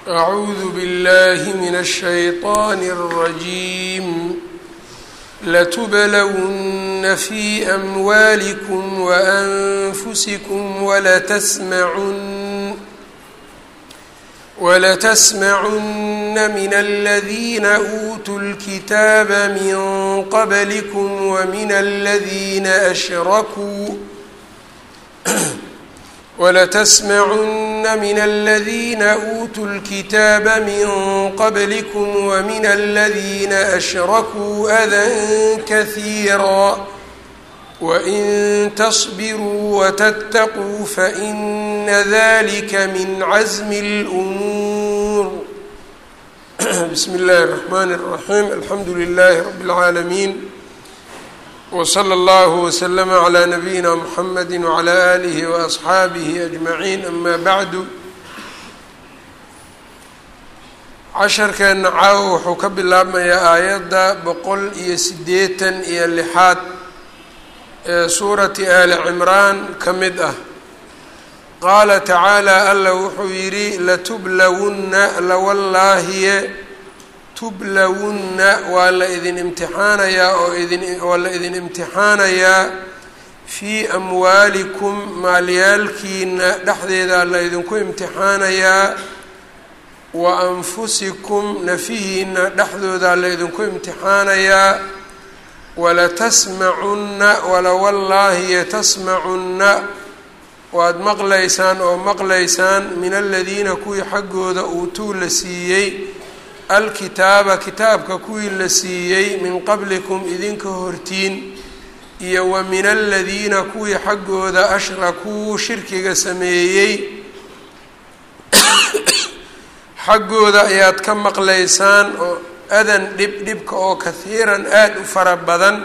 أعوذ بالله من الشيطان الرجيم لتبلون في أموالكم وأنفسكم ولتسمعن ولتسمعن من الذين أوتوا الكتاب من قبلكم ومن الذين أشركوا ولتسمعن من الذين أوتوا الكتاب من قبلكم ومن الذين أشركوا أذى كثيرا وإن تصبروا وتتقوا فإن ذلك من عزم الأمور بسم الله الرحمن الرحيم الحمد لله رب العالمين وصلى الله وسلم على نبيina mحamedi وعlى آlihi وأصxaabihi أجmaعiin ama bعdu casharkeena caawo wuxuu ka bilaabmayaa aayadda boqol iyo sideetan iyo lixaad ee suurati ali cimraan ka mid ah qaala tacaalى alla wuxuu yidhi latublawunna lawallaahiye tublawunna waa la idin imtixaanayaa oo idin waa la idin imtixaanayaa fii amwaalikum maalyaalkiina dhexdeeda la idinku imtixaanayaa wa anfusikum nafihiina dhexdooda la idinku imtixaanayaa walatasmacunna walawallaahi yatasmacunna waad maqlaysaan oo maqlaysaan min aladiina kuwii xaggooda uutuu la siiyey alkitaaba kitaabka kuwii la siiyey min qablikum idinka hortiin iyo wa min aladiina kuwii xaggooda ashrakuu shirkiga sameeyey xaggooda ayaad ka maqlaysaan oo adan dhib dhibka oo kahiiran aada u fara badan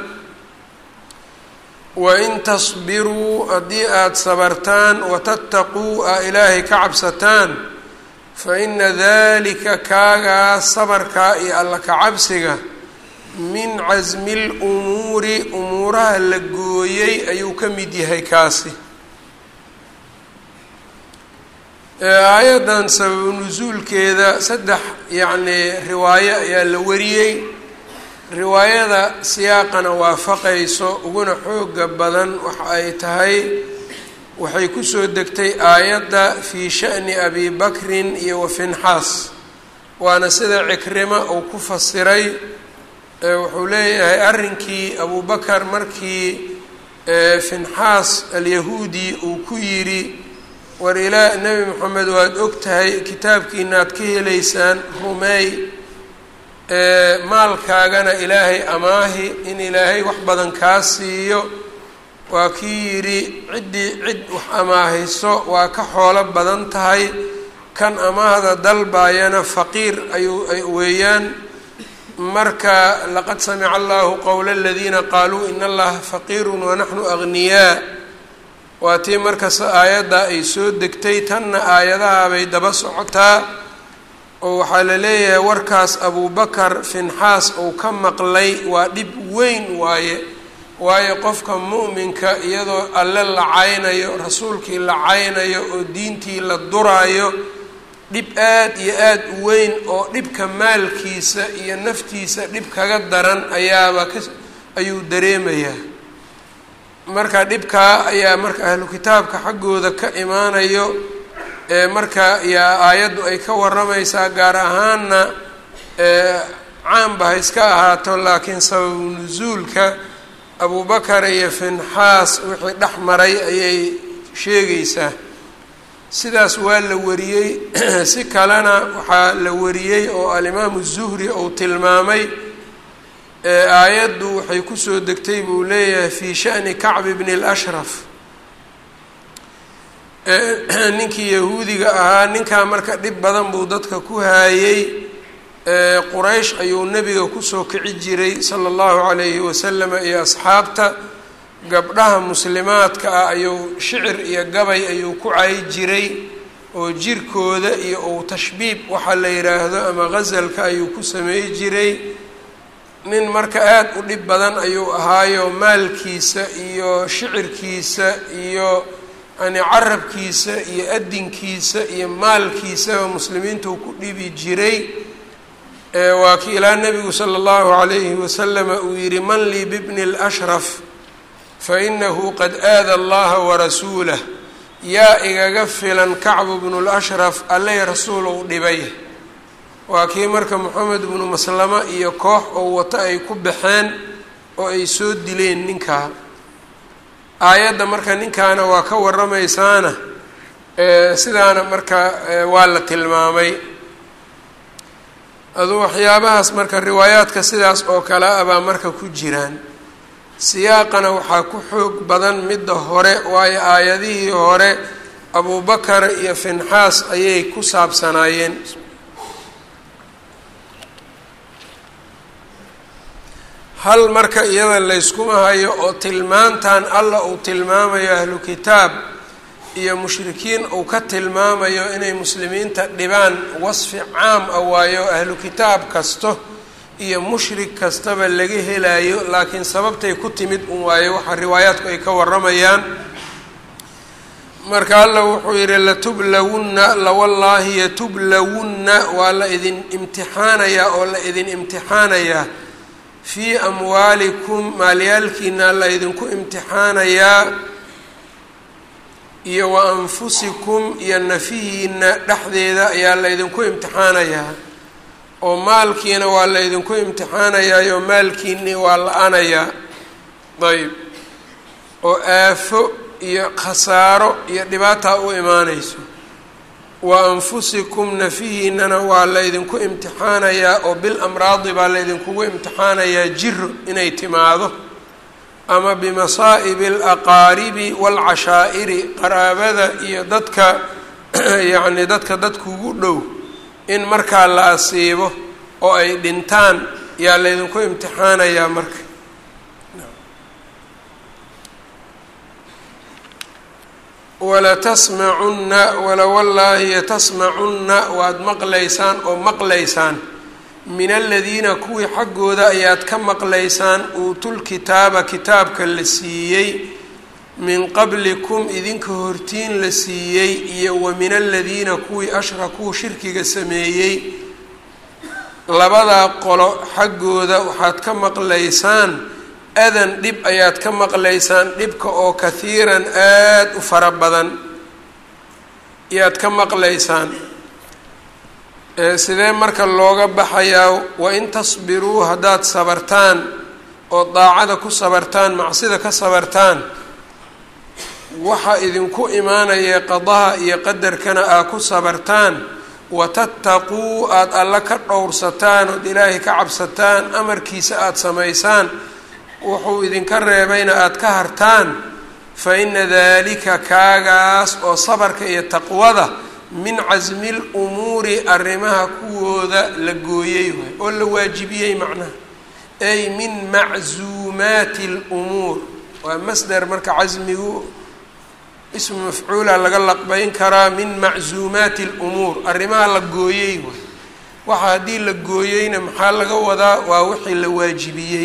wain tasbiruu haddii aada sabartaan watattaquu aa ilaahay ka cabsataan fa ina dalika kaagaa sabarkaa iyo alla kacabsiga min casmi lumuuri umuuraha la gooyey ayuu ka mid yahay kaasi aayaddan sababu nusuulkeeda saddex yacnii riwaayo ayaa la wariyey riwaayada siyaaqana waafaqayso uguna xooga badan waxa ay tahay waxay kusoo degtay aayadda fii sha'ni abi bakrin iyo wa finxaas waana sida cikrima uu ku fasiray wuxuu leeyahay arrinkii abubakar markii finxaas alyahuudi uu ku yidhi war ilaa nebi moxamed waad og tahay kitaabkiinaad ka helaysaan rumeey maalkaagana ilaahay amaahi in ilaahay wax badan kaa siiyo waa kii yidhi ciddii cid wax amaahiso waa ka xoolo badan tahay kan amaahda dalbaayana faqiir ayuu weeyaan marka laqad samica allahu qowla aladiina qaaluu in allaha faqiirun wanaxnu agniyaa waa tii markas aayadda ay soo degtay tanna aayadaha bay daba socotaa oo waxaa la leeyahay warkaas abubakar finxaas uu ka maqlay waa dhib weyn waaye waayo qofka mu'minka iyadoo alle la caynayo rasuulkii la caynayo oo diintii la duraayo dhib aad iyo aad u weyn oo dhibka maalkiisa iyo naftiisa dhib kaga daran ayaaba ka ayuu dareemayaa marka dhibkaa ayaa marka ahlu kitaabka xaggooda ka imaanayo ee marka yaa aayaddu ay ka waramaysaa gaar ahaanna caanba ha iska ahaato laakiin sababu nusuulka abubakar iyo finxaas wixii dhex maray ayay sheegaysaa sidaas waa la wariyey si kalena waxaa la wariyey oo alimaamu zuhri uu tilmaamay aayaddu waxay kusoo degtay buu leeyahay fii sha'ni kacbi bni اlashraf ninkii yahuudiga ahaa ninkaa marka dhib badan buu dadka ku haayey quraysh ayuu nebiga kusoo kici jiray sala allahu calayhi wasalama iyo asxaabta gabdhaha muslimaadka ah ayuu shicir iyo gabay ayuu ku cayi jiray oo jirkooda iyo uu tashbiib waxaa la yidhaahdo ama ghasalka ayuu ku sameey jiray nin marka aada u dhib badan ayuu ahaayo maalkiisa iyo shicirkiisa iyo yani carabkiisa iyo adinkiisa iyo maalkiisaba muslimiinta uu ku dhibi jiray waa ki ilaa nabigu sala allahu calayhi wasalama uu yihi man lii bibni اlashraf fainahu qad aada allaha warasuulah yaa igaga filan kacbu bnu lashraf alleh rasuul ou dhibay waa kii marka moxamed bnu maslama iyo koox oo wato ay ku baxeen oo ay soo dileen ninkaa aayadda marka ninkaana waa ka waramaysaana sidaana marka waa la tilmaamay aduu waxyaabahaas marka riwaayaadka sidaas oo kale ah baa marka ku jiraan siyaaqana waxaa ku xoog badan midda hore waayo aayadihii hore abubakar iyo finxaas ayay ku saabsanaayeen hal marka iyada layskuma hayo oo tilmaantan alla uu tilmaamayo ahlu kitaab iyo mushrikiin uu ka tilmaamayo inay muslimiinta dhibaan wasfi caam ah waayo ahlu kitaab kasto iyo mushrik kastaba laga helayo laakiin sababtay ku timid un waayo waxa riwaayaadku ay ka waramayaan marka alla wuxuu yihi latublawunna lawallaahi yatublawunna waa la idin imtixaanayaa oo la idin imtixaanayaa fii amwaalikum maalyaalkiina la idinku imtixaanayaa iyo wa anfusikum iyo nafihiina dhexdeeda ayaa la ydinku imtixaanayaa oo maalkiina waa la ydinku imtixaanayaa oo maalkiini waa la-anayaa ayb oo aafo iyo khasaaro iyo dhibaataa u imaanayso wa anfusikum nafihiinana waa laydinku imtixaanayaa oo bil amraadi baa laydinkugu imtixaanayaa jiro inay timaado ama bimasaa'ibi alaqaaribi waalcashaa'iri qaraabada iyo dadka yacni dadka dadkugu dhow in markaa la asiibo oo ay dhintaan yaa laydinku imtixaanayaa marka walatasmacunna walawallaahi tasmacunna waad maqlaysaan oo maqlaysaan min aladiina kuwii xaggooda ayaad ka maqlaysaan uutulkitaaba kitaabka la siiyey min qablikum idinka hortiin la siiyey iyo wa min aladiina kuwii ashrakuu shirkiga sameeyey labadaa qolo xaggooda waxaad ka maqlaysaan adan dhib ayaad ka maqlaysaan dhibka oo kahiiran aada u fara badan ayaad ka maqlaysaan sidee marka looga baxayaa wain tasbiruu haddaad sabartaan oo daacada ku sabartaan macsida ka sabartaan waxa idinku imaanaya qadaha iyo qadarkana aa ku sabartaan watattaquu aada alla ka dhowrsataan ood ilaahay ka cabsataan amarkiisa aada samaysaan wuxuu idinka reebayna aada ka hartaan fa ina dalika kaagaas oo sabarka iyo taqwada min casmi lumuuri arrimaha kuwooda la gooyey waay oo la waajibiyey macnaha ay min maczuumaati lumuur waa masder marka casmigu ismu mafcuula laga laqbayn karaa min maczuumaati lumuur arrimaha la gooyey waay waxa haddii la gooyeyna maxaa laga wadaa waa wixii la waajibiyey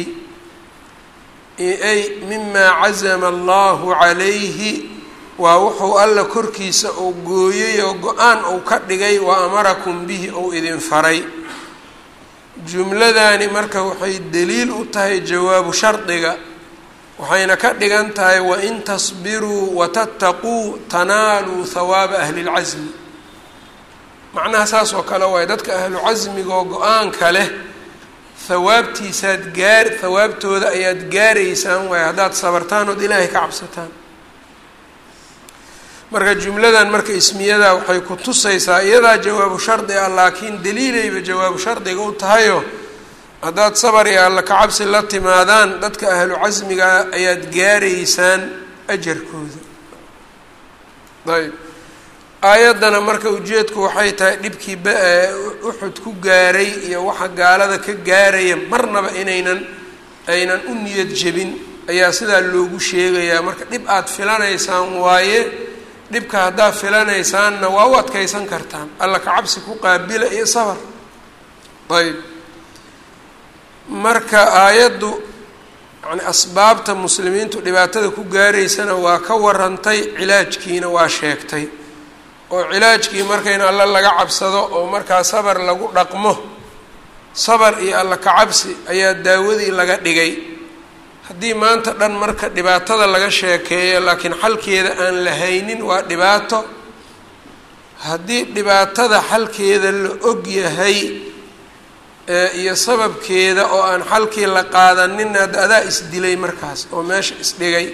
ay mima cazama allahu calayhi waa wuxuu alla korkiisa uu gooyey oo go-aan uu ka dhigay wa amarakum bihi ou idin faray jumladani marka waxay daliil u tahay jawaabu shardiga waxayna ka dhigan tahay wain tasbiruu watattaquu tanaaluu hawaaba ahli lcasmi macnaha saas oo kale waay dadka ahlu casmiga oo go-aanka leh hawaabtiisaad gaar hawaabtooda ayaad gaaraysaan waay haddaad sabartaan ood ilaahay ka cabsataan marka jumladan marka ismiyada waxay ku tusaysaa iyadaa jawaabu shardi ah laakiin daliilayba jawaabu shardiga u tahayo haddaad sabar iyo alla kacabsi la timaadaan dadka ahlu casmigaa ayaad gaaraysaan ajarkooda ayb aayaddana marka ujeedku waxay tahay dhibkii uxud ku gaaray iyo waxa gaalada ka gaaraya marnaba inaynan aynan u niyad jebin ayaa sidaa loogu sheegayaa marka dhib aada filanaysaan waaye dhibka haddaad filanaysaanna waa u adkaysan kartaan alla kacabsi ku qaabila iyo sabar ayb marka aayaddu yani asbaabta muslimiintu dhibaatada ku gaaraysana waa ka warantay cilaajkiina waa sheegtay oo cilaajkii marka in alle laga cabsado oo markaa sabar lagu dhaqmo sabar iyo alla kacabsi ayaa daawadii laga dhigay haddii maanta dhan marka dhibaatada laga sheekeeyo laakiin xalkeeda aan la haynin waa dhibaato haddii dhibaatada xalkeeda la og yahay iyo sababkeeda oo aan xalkii la qaadanin hadda adaa isdilay markaas oo meesha isdhigay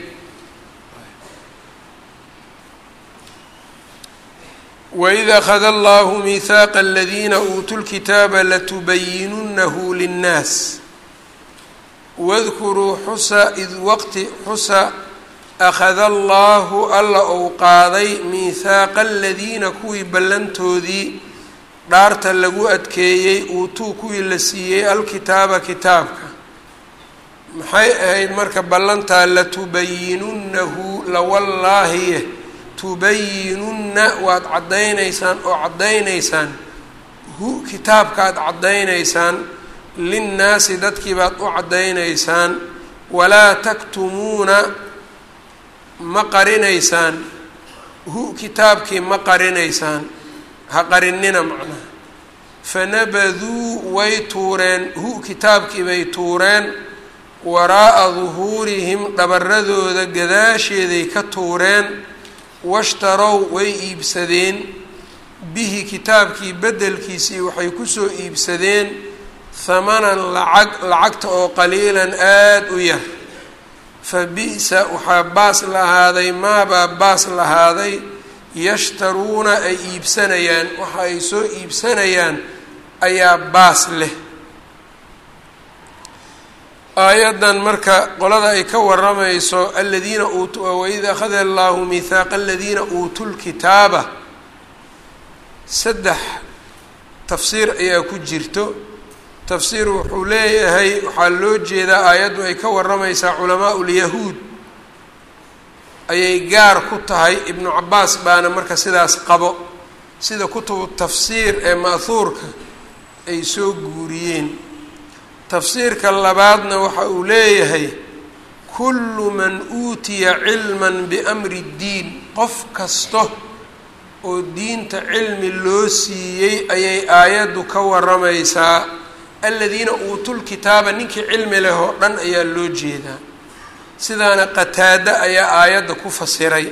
waid akhada allahu miihaaqa aladiina uutuu lkitaaba latubayinunahu linnaas wadkuruu xusa id waqti xusa akhada allaahu alla ou qaaday miihaaqa aladiina kuwii ballantoodii dhaarta lagu adkeeyey uutuu kuwii la siiyey alkitaaba kitaabka maxay ahayd marka ballantaa latubayinunnahu lawallaahiye tubayinunna waad caddaynaysaan oo caddaynaysaan hu kitaabkaad caddaynaysaan linnaasi dadkii baad u caddaynaysaan walaa taktumuuna ma qarinaysaan hu kitaabkii ma qarinaysaan ha qarinina macnaha fanabaduu way tuureen hu kitaabkii bay tuureen waraa'a duhuurihim dhabaradooda gadaasheeday ka tuureen washtarow way iibsadeen bihi kitaabkii beddelkiisii waxay kusoo iibsadeen hamanan lacag lacagta oo qaliilan aada u yar fa bi-sa waxaa baas lahaaday maabaa baas lahaaday yashtaruuna ay iibsanayaan waxa ay soo iibsanayaan ayaa baas leh aayaddan marka qolada ay ka waramayso aladiina uut waid akhada allahu mihaaqa aladiina uutuu lkitaaba saddex tafsiir ayaa ku jirto tafsiir wuxuu leeyahay waxaa loo jeedaa aayaddu ay ka waramaysaa culamaa ulyahuud ayay gaar ku tahay ibnu cabaas baana marka sidaas qabo sida kutubu tafsiir ee ma'huurka ay soo guuriyeen tafsiirka labaadna waxa uu leeyahay kullu man uutiya cilman biamri ddiin qof kasta oo diinta cilmi loo siiyey ayay aayaddu ka waramaysaa aladiina uutul kitaaba ninkii cilmi leh oo dhan ayaa loo jeedaa sidaana qataado ayaa aayadda ku fasiray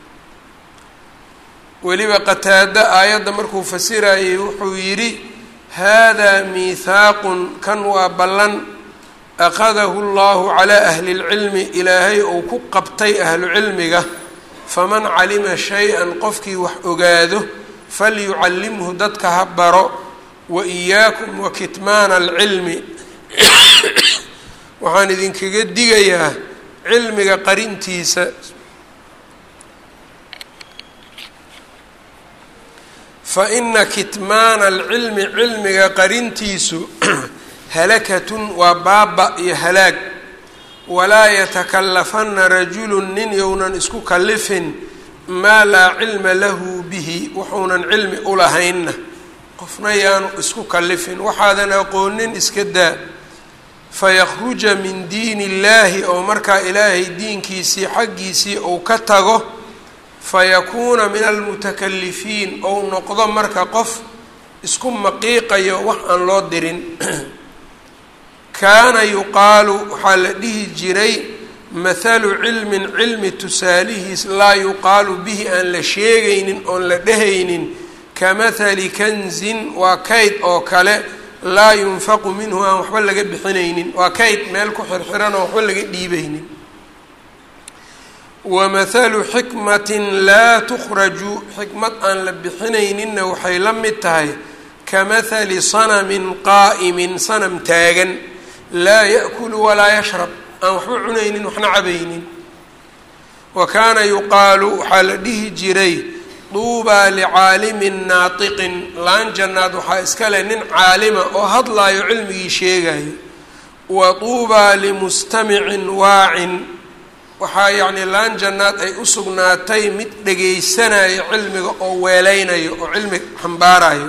weliba qataado aayadda markuu fasirayay wuxuu yidhi haadaa miithaaqun kan waa ballan akhadahu llahu calaa ahli lcilmi ilaahay uu ku qabtay ahlu cilmiga faman calima shay-an qofkii wax ogaado falyucallimhu dadka ha baro wa iyaakum wa kitmaana alcilmi waxaan idinkaga digayaa cilmiga qarintiisa fa ina kitmaana alcilmi cilmiga qarintiisu halakatun waa baaba iyo halaag walaa yatakallafana rajulun nin younan isku kallifin maa laa cilma lahu bihi wuxuunan cilmi u lahaynna qofna yaanu isku kallifin waxaadan aqoonin iska daa fayakhruja min diin illaahi oo markaa ilaahay diinkiisii xaggiisii uu ka tago fayakuuna min almutakalifiin ou noqdo marka qof isku maqiiqayo wax aan loo dirin kaana yuqaalu waxaa la dhihi jiray mathalu cilmin cilmi tusaalihiis laa yuqaalu bihi aan la sheegaynin oon la dhehaynin kamathali kanzin waa kayd oo kale laa yunfaqu minhu aan waxba laga bixinaynin waa kayd meel ku xirxiran oo waxba laga dhiibaynin wamathalu xikmatin laa tukhraju xikmad aan la bixinayninna waxay la mid tahay kamathali sanamin qaa'imin sanam taagan laa ya'kulu walaa yashrab aan waxba cunaynin waxna cabaynin wa kaana yuqaalu waxaa la dhihi jiray duubaa licaalimin naatiqin laan jannaad waxaa iska leh nin caalima oo hadlaayo cilmigii sheegayo wa duubaa limustamicin waacin waxaa yacni laan jannaad ay u sugnaatay mid dhegaysanayo cilmiga oo weeleynayo oo cilmi xambaarayo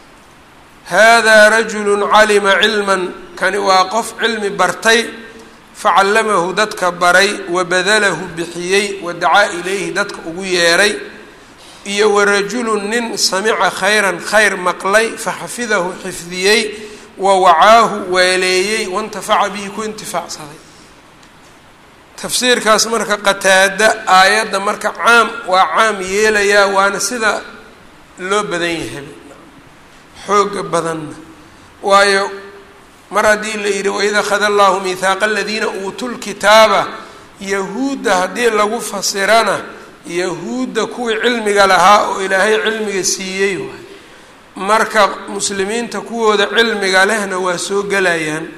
haadaa rajulun calima cilman kani waa qof cilmi bartay facallamahu dadka baray wabadalahu bixiyey wadacaa ilayhi dadka ugu yeeray iyo warajulun nin samica khayran khayr maqlay faxafidahu xifdiyey wa wacaahu weeleeyey waintafaca bihi ku intifaacsaday tafsiirkaas marka qataada aayadda marka caam waa caam yeelayaa waana sida loo badan yahay xooga badanna waayo mar haddii la yidhi waid akhada allahu mihaaqa aladiina uutuu lkitaaba yahuudda haddii lagu fasirana yahuudda kuwii cilmiga lahaa oo ilaahay cilmiga siiyey waay marka muslimiinta kuwooda cilmiga lehna waa soo gelayaan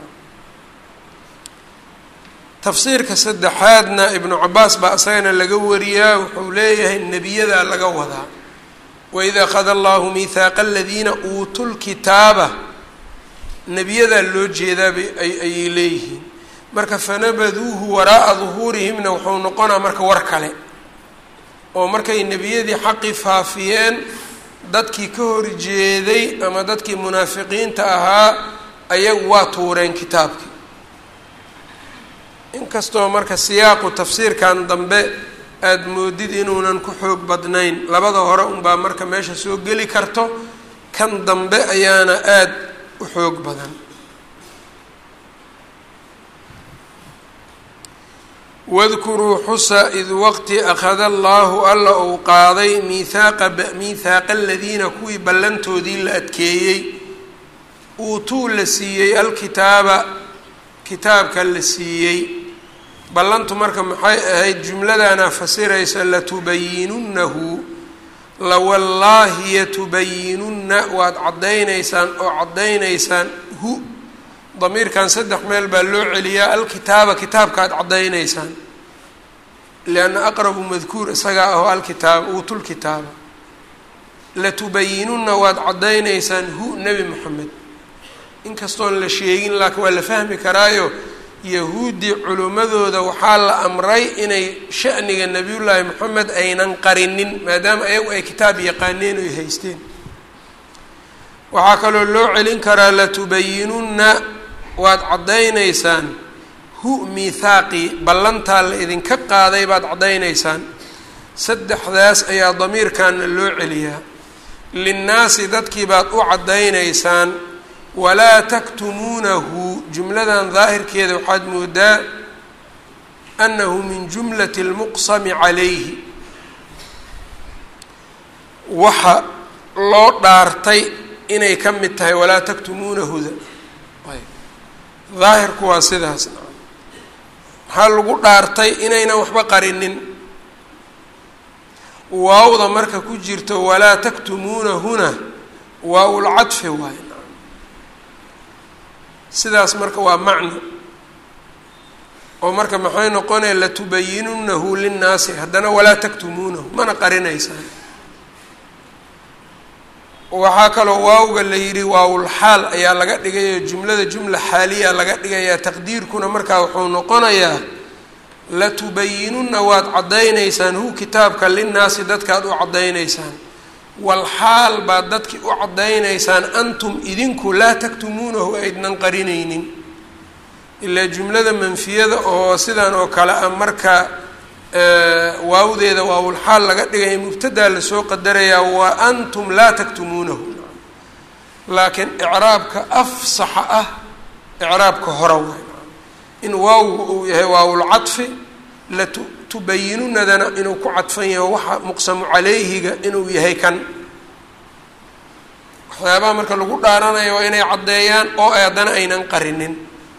tafsiirka saddexaadna ibnu cabaas baa isagana laga wariyaa wuxuu leeyahay nebiyadaa laga wadaa waid akhada allahu mihaaqa aladiina uutuu lkitaaba nebiyadaa loo jeedaabay ayay leeyihiin marka fanabaduuhu waraa'a duhuurihimna wuxuu noqonaa marka war kale oo markay nebiyadii xaqii faafiyeen dadkii ka horjeeday ama dadkii munaafiqiinta ahaa ayagu waa tuureen kitaabkii inkastoo marka siyaaqu tafsiirkan dambe aada moodid inuunan ku xoog badnayn labada hore unbaa marka meesha soo geli karto kan dambe ayaana aada u xoog badan wadkuruu xusa id waqti akhada allaahu alla uu qaaday miihaaqa miihaaqa aladiina kuwii ballantoodii la adkeeyey uutuu la siiyey alkitaaba kitaabka la siiyey ballantu marka maxay ahayd jumladana fasiraysa latubayinunnahu lawallaahi yatubayinunna waad caddaynaysaan oo caddaynaysaan hu damiirkan saddex meel baa loo celiyaa alkitaaba kitaabkaad caddaynaysaan lianna aqrabu madkuur isagaa aho alkitaaba uutulkitaaba latubayinunna waad caddaynaysaan hu nebi moxamed inkastoon la sheegin laakiin waa la fahmi karaayo yahuuddii culimmadooda waxaa la amray inay sha'niga nebiyullaahi moxamed aynan qarinin maadaama ayagu ay kitaab yaqaaneen oy haysteen waxaa kaloo loo celin karaa latubayinunna waad caddaynaysaan hu miithaaqii ballantaa la idinka qaaday baad caddaynaysaan saddexdaas ayaa damiirkanna loo celiyaa linnaasi dadkii baad u caddaynaysaan walaa taktumuunahu jumladan daahirkeeda waxaad moodaa annahu min jumlati lmuqsami calayhi waxa loo dhaartay inay ka mid tahay walaa taktumuunahuda daahirku waa sidaas maxaa lagu dhaartay inaynan waxba qarinin waawda marka ku jirto walaa taktumuunahuna waaulcadfi waay sidaas marka waa macno oo marka maxay noqonaya latubayinunahu linnaasi haddana walaa taktumuunahu mana qarinaysaan waxaa kaloo waawga la yidhi waawulxaal ayaa laga dhigayo jumlada jumla xaaliya laga dhigayaa taqdiirkuna markaa wuxuu noqonayaa latubayinunna waad caddaynaysaan hu kitaabka linnaasi dadkaad u caddaynaysaan walxaal baad dadki u caddaynaysaan antum idinku laa taktumuunahu aydnan qarinaynin ilaa jumlada manfiyada oo sidan oo kale ah marka waawdeeda waawulxaal laga dhigaya mubtadaa lasoo qadarayaa wa antum laa taktumuunahu laakiin icraabka afsaxa ah icraabka hora waay in waawgu uu yahay waawulcadfi latubayinunadana inuu ku cadfan yahay waxa muqsamu calayhiga inuu yahay kan waxyaabaha marka lagu dhaaranayo waa inay caddeeyaan oo haddana aynan qarinin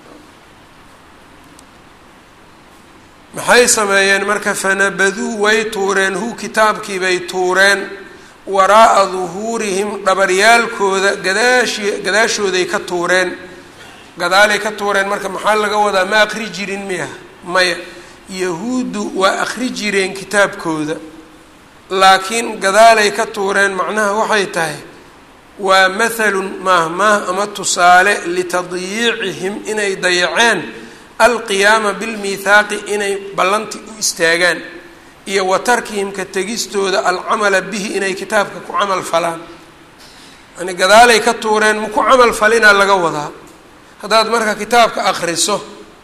maxay sameeyeen marka fanabaduu way tuureen hu kitaabkii bay tuureen waraa'a duhuurihim dhabaryaalkooda gadaashi gadaashooday ka tuureen gadaalay ka tuureen marka maxaa laga wadaa ma akri jirin miya maya yahuuddu waa akri jireen kitaabkooda laakiin gadaalay ka tuureen macnaha waxay tahay waa mathalun maahmaah ama tusaale litadyiicihim inay dayaceen alqiyaama bilmiithaaqi inay ballanti u istaagaan iyo wa tarkihim ka tegistooda alcamala bihi inay kitaabka ku camal falaan yani gadaalay ka tuureen maku camal falinaa laga wadaa haddaad marka kitaabka akriso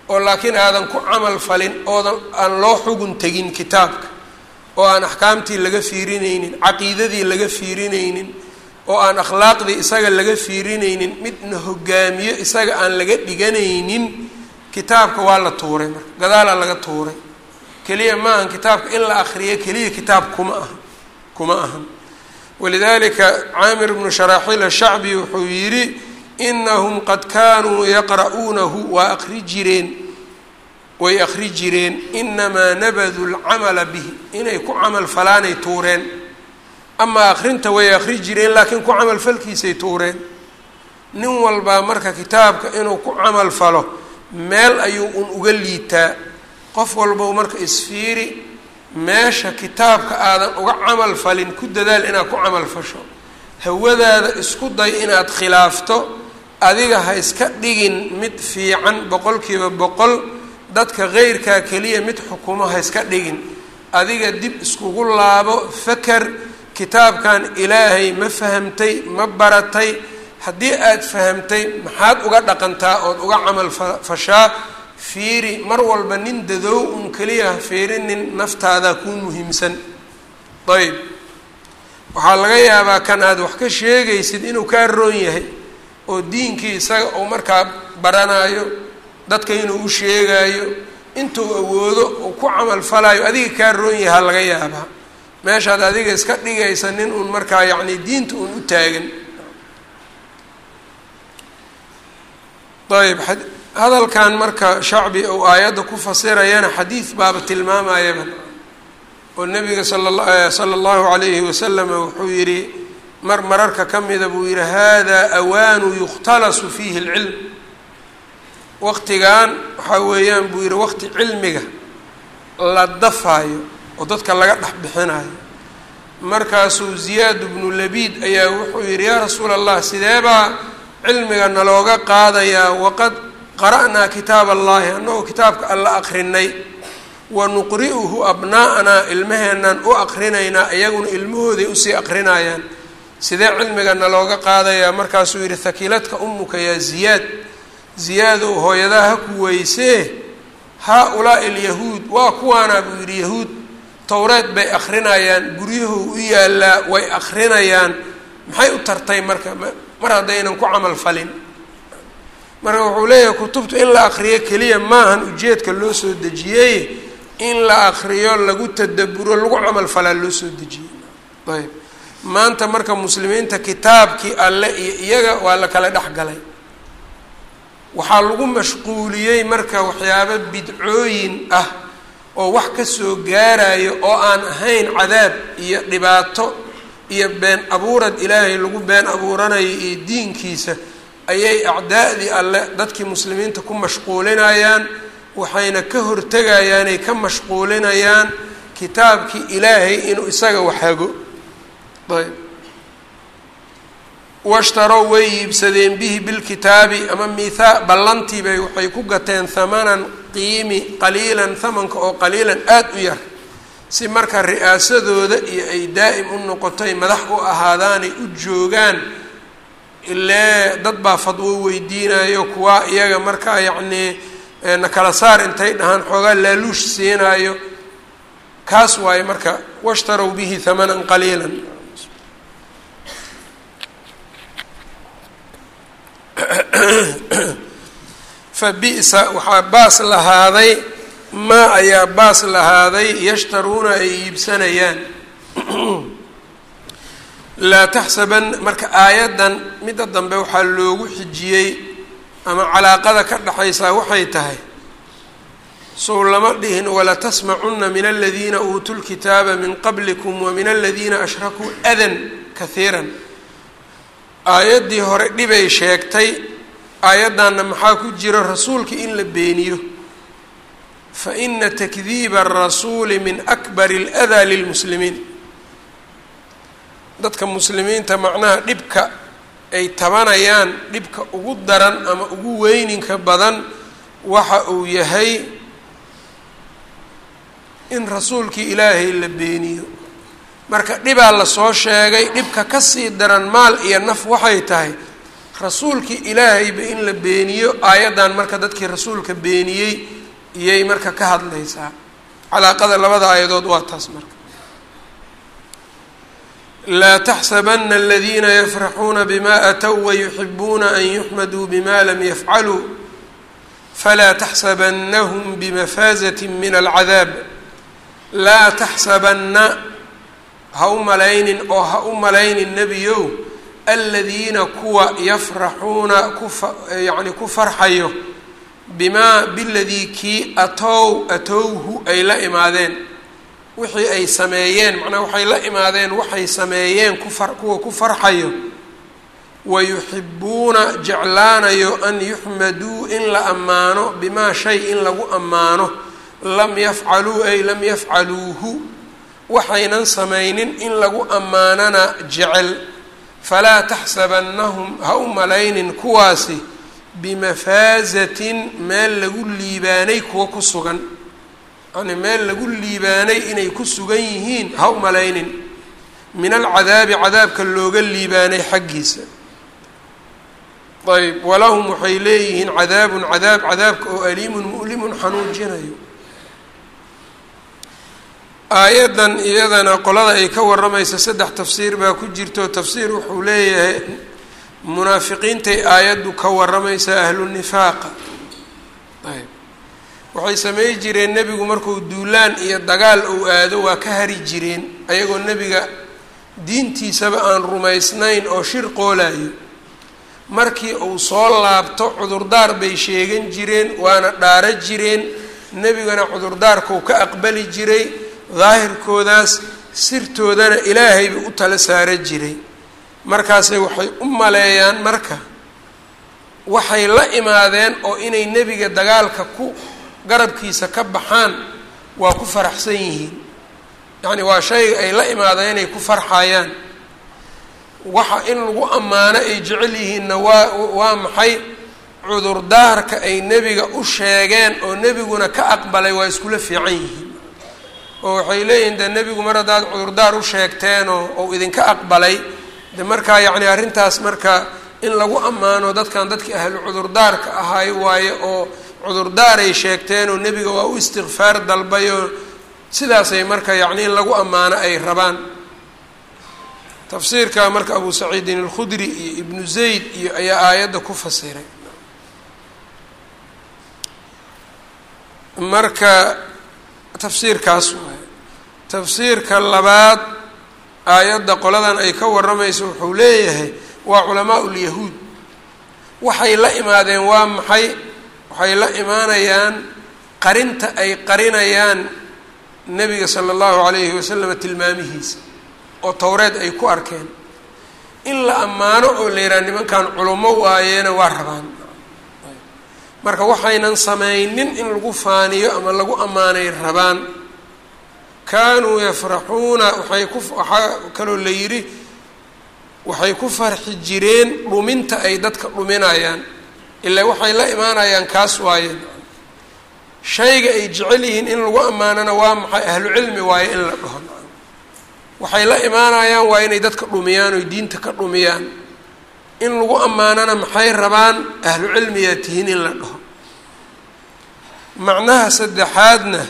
oo laakiin aadan ku camal falin oodan aan loo xugun tegin kitaabka oo aan axkaamtii laga fiirinaynin caqiidadii laga fiirinaynin oo aan akhlaaqdii isaga laga fiirinaynin midna hogaamiyo isaga aan laga dhiganaynin kitaabka waa la tuuray marka gadaalaa laga tuuray keliya ma ahan kitaabka in la akriyo keliya kitaab kuma aha kuma ahan walidalika caamir bnu sharaaxiil ashacbi wuxuu yidhi inahum qad kaanuu yaqra'uunahu waa akri jireen way akri jireen inamaa nabaduu lcamala bihi inay ku camal falaanay tuureen amaa akrinta way akri jireen laakiin ku camal falkiisay tuureen nin walbaa marka kitaabka inuu ku camal falo meel ayuu un uga liitaa qof walbow marka isfiiri meesha kitaabka aadan uga camal falin ku dadaal inaad ku camal fasho hawadaada isku day inaad khilaafto adiga ha iska dhigin mid fiican boqolkiiba boqol dadka keyrkaa keliya mid xukumo ha iska dhigin adiga dib iskugu laabo faker kitaabkan ilaahay ma fahamtay ma baratay haddii aada fahamtay maxaad uga dhaqantaa ood uga camal fashaa fiiri mar walba nin dadoow un keliya ha fiirinin naftaadaa kuu muhiimsan ayb waxaa laga yaabaa kan aada wax ka sheegaysid inuu kaa roon yahay oo diinkii isaga uu markaa baranaayo dadka inuu u sheegaayo intuu awoodo uu ku camal falaayo adiga kaa roon yahaa laga yaabaa meeshaad adiga iska dhigaysa nin uun markaa yacni diinta uun u taagan ayb hadalkan marka shacbi uu aayadda ku fasirayana xadiid baaba tilmaamayaba oo nabiga sala sala allahu calayhi wasalama wuxuu yidhi mar mararka ka mida buu yidhi hada awaanu yukhtalasu fiihi اlcilm waqtigan waxaa weeyaan buu yidhi waqti cilmiga la dafaayo oo dadka laga dhex bixinayo markaasuu ziyaad bnu labiid ayaa wuxuu yidhi yaa rasuula allah sideebaa cilmiga nalooga qaadayaa waqad qara'naa kitaab allahi annagoo kitaabka alla aqrinay wa nuqri'uhu abnaa'anaa ilmaheennan u aqrinaynaa iyaguna ilmahooday usii aqrinayaan sidee cilmiga nalooga qaadayaa markaasuu yidhi hakiiladka umuka yaa ziyaad ziyaadow hooyadaha ha ku weysee haa-ulaa'i alyahuud waa kuwaanaa buu yidhi yahuud towreed bay akrinayaan guryahu u yaallaa way akrinayaan maxay u tartay marka mar haddaynan ku camal falin marka wuxuu leeyahay kutubtu in la akriyo keliya maahan ujeedka loo soo dejiyey in la akriyo lagu tadaburo lagu camal falaa loo soo dejiyey ayb maanta marka muslimiinta kitaabkii alle iyo iyaga waa la kala dhex galay waxaa lagu mashquuliyey marka waxyaabo bidcooyin ah oo wax ka soo gaarayo oo aan ahayn cadaab iyo dhibaato iyo been abuurad ilaahay lagu been abuuranayo iyo diinkiisa ayay acdaa'dii alle dadkii muslimiinta ku mashquulinayaan waxayna ka hortegayaanay ka mashquulinayaan kitaabkii ilaahay inuu isaga waxhago ayb washtarow way iibsadeen bihi bilkitaabi ama mithaa ballantiibay waxay ku gateen hamanan qiimi qaliilan hamanka oo qaliilan aada u yar si marka ri'aasadooda iyo ay daa'im u noqotoy madax u ahaadaanay u joogaan ilee dad baa fadwo weydiinayo kuwaa iyaga markaa yacnii na kala saar intay dhahaan xoogaa laaluush siinaayo kaas waaye marka washtarow bihi hamanan qaliilan fa bi'sa waxaa baas lahaaday maa ayaa baas lahaaday yashtaruuna ay iibsanayaan laa taxsaban marka aayaddan midda dambe waxaa loogu xijiyey ama calaaqada ka dhexaysaa waxay tahay sow lama dhihin walatasmacunna min aladiina uutuu lkitaaba min qablikum wa min aladiina ashrakuu adan kahiiran aayaddii hore dhibay sheegtay aayaddanna maxaa ku jira rasuulka in la beeniyo fa ina takdiiba arasuuli min akbari aladaa lilmuslimiin dadka muslimiinta macnaha dhibka ay tabanayaan dhibka ugu daran ama ugu weyninka badan waxa uu yahay in rasuulkii ilaahay la beeniyo marka dhibaa lasoo sheegay dhibka kasii daran maal iyo naf waxay tahay rasuulkii ilaahayba in la beeniyo aayaddan marka dadkii rasuulka beeniyey iyay marka ka hadlaysaa calaaqada labada aayadood waa taas marka laa taxsabana aladiina yafraxuuna bima aatow wayuxibuuna an yuxmaduu bima lam yafcaluu falaa taxsabanahum bimafaazati min alcadaab laa taxsabanna ha u malaynin oo ha u malaynin nebiyow aladiina kuwa yafraxuuna kufa yacni ku farxayo bimaa biladii kii atow atowhu ay la imaadeen wixii ay sameeyeen macnaa waxay la imaadeen waxay sameeyeen kufar kuwa ku farxayo wayuxibuuna jeclaanayo an yuxmaduu in la ammaano bimaa shay in lagu ammaano lam yafcaluu ay lam yafcaluuhu waxaynan samaynin in lagu ammaanana jecel falaa taxsabannahum ha u malaynin kuwaasi bimafaazatin meel lagu liibaanay kuwa ku sugan yani meel lagu liibaanay inay ku sugan yihiin ha u malaynin min alcadaabi cadaabka looga liibaanay xaggiisa ayb walahum waxay leeyihiin cadaabun cadaab cadaabka oo aliimun mu'limun xanuujinayo aayaddan iyadana qolada ay ka waramaysa saddex tafsiir baa ku jirto tafsiir wuxuu leeyahay munaafiqiintay aayaddu ka waramaysaa ahlu nifaaqa ayb waxay samey jireen nebigu markuu duulaan iyo dagaal uu aado waa ka hari jireen ayagoo nebiga diintiisaba aan rumaysnayn oo shir qoolayo markii uu soo laabto cudurdaar bay sheegan jireen waana dhaaro jireen nebigana cudurdaarkuu ka aqbali jiray daahirkoodaas sirtoodana ilaahayba u tala saara jiray markaasay waxay u maleeyaan marka waxay la imaadeen oo inay nebiga dagaalka ku garabkiisa ka baxaan waa ku faraxsan yihiin yacni waa shayga ay la imaadeen inay ku farxayaan waxa in lagu ammaano ay jecel yihiinna waa waa maxay cudurdaarka ay nebiga u sheegeen oo nebiguna ka aqbalay waa iskula fiican yihiin oo waxay leeyihiin de nebigu mar haddaad cudurdaar u sheegteenoo ou idinka aqbalay de markaa yacni arrintaas marka in lagu ammaano dadkan dadkii ahlu cudurdaarka ahay waaye oo cudurdaaray sheegteen oo nebiga waa u istikfaar dalbay oo sidaasay marka yacni in lagu ammaano ay rabaan tafsiirka marka abu saciidin alkhudri iyo ibnu zayd iyo ayaa aayadda ku fasiray marka tafsiirkaas waaye tafsiirka labaad aayadda qoladan ay ka waramayso wuxuu leeyahay waa culamaa ulyahuud waxay la imaadeen waa maxay waxay la imaanayaan qarinta ay qarinayaan nebiga sala allahu calayhi wasalam tilmaamihiisa oo towreed ay ku arkeen in la ammaano oo la yidhaha nimankan culummo waayeena waa rabaan marka waxaynan samaynin in lagu faaniyo ama lagu ammaanay rabaan kaanuu yafraxuuna waxay ku waxaa kaloo la yidhi waxay ku farxi jireen dhuminta ay dadka dhuminayaan ilaa waxay la imaanayaan kaas waayeen shayga ay jecel yihiin in lagu ammaanana waa maxay ahlu cilmi waaye in la dhaho waxay la imaanayaan waa inay dadka dhumiyaan oy diinta ka dhumiyaan in lagu ammaanana maxay rabaan ahlu cilmiyaa tihiin in la dhaho macnaha saddexaadna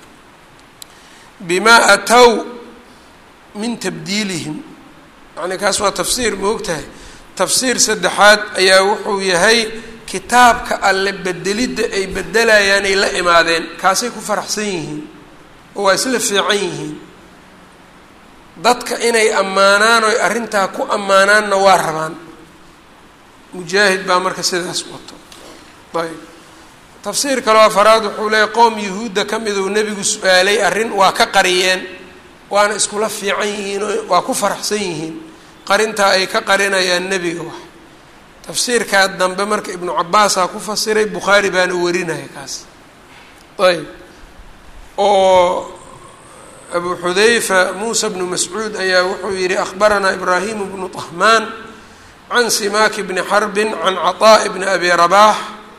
bimaa atow min tabdiilihim yacni kaas waa tafsiir ma ogtahay tafsiir saddexaad ayaa wuxuu yahay kitaabka alle bedelidda ay bedelayaan ay la imaadeen kaasay ku faraxsan yihiin oo waa isla fiican yihiin dadka inay ammaanaan oy arrintaa ku ammaanaanna waa rabaan mujaahid baa marka sidaas wato ayb tafsiir kaloo afaraad wuxuu leeyahy qoom yuhuudda ka miduu nebigu su-aalay arrin waa ka qariyeen waana iskula fiican yihiin oo waa ku faraxsan yihiin qarintaa ay ka qarinayaan nebiga wax tafsiirkaa dambe marka ibnu cabaasaa ku fasiray bukhaari baana warinaya kaas ayb oo abu xudayfa muusa bnu mascuud ayaa wuxuu yihi akhbaranaa ibraahimu bnu طahmaan can simaaki bni xarbin can caطaaءi bni abi rabaax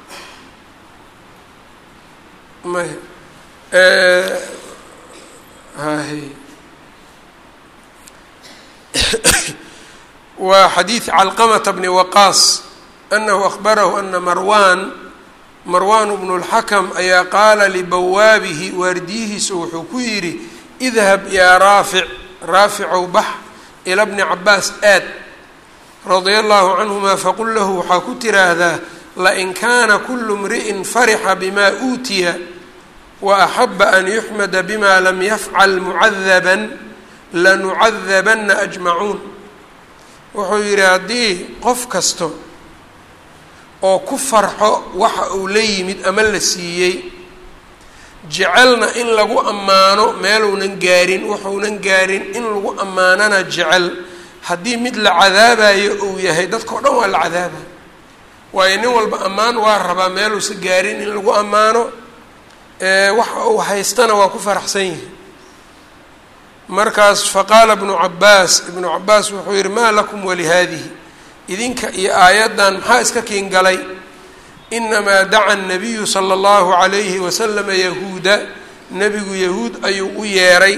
maya hay waa xadiid calqamata bni waqaas anahu akhbarahu ana marwan marwan bnu اlxakam ayaa qaala libawaabihi waardiyihiisa wuxuu ku yidhi idhab yaa raafic raaficow bax ila bni cabaas aad radia allahu canhuma faqul lahu waxaa ku tiraahdaa lain kaana kulu mri'in farixa bima uutiya wa axaba an yuxmada bima lam yafcal mucadaban lanucadabanna ajmacuun wuxuu yidhi haddii qof kasto oo ku farxo waxa uu la yimid ama la siiyey jecelna in lagu ammaano meeluunan gaarin wuxuunan gaarin in lagu ammaanana jecel haddii mid la cadaabayo uu yahay dadkao dhan waa la cadaabaya waayo nin walba ammaan waa rabaa meeluusa gaarin in lagu ammaano waxa uu haystana waa ku faraxsan yihi markaas faqaala ibnu cabaas ibnu cabaas wuxuu yihi maa lakum walihaadihi idinka iyo aayaddan maxaa iska kiin galay inamaa daca anabiyu sala allahu calayhi wasalama yahuuda nebigu yahuud ayuu u yeeray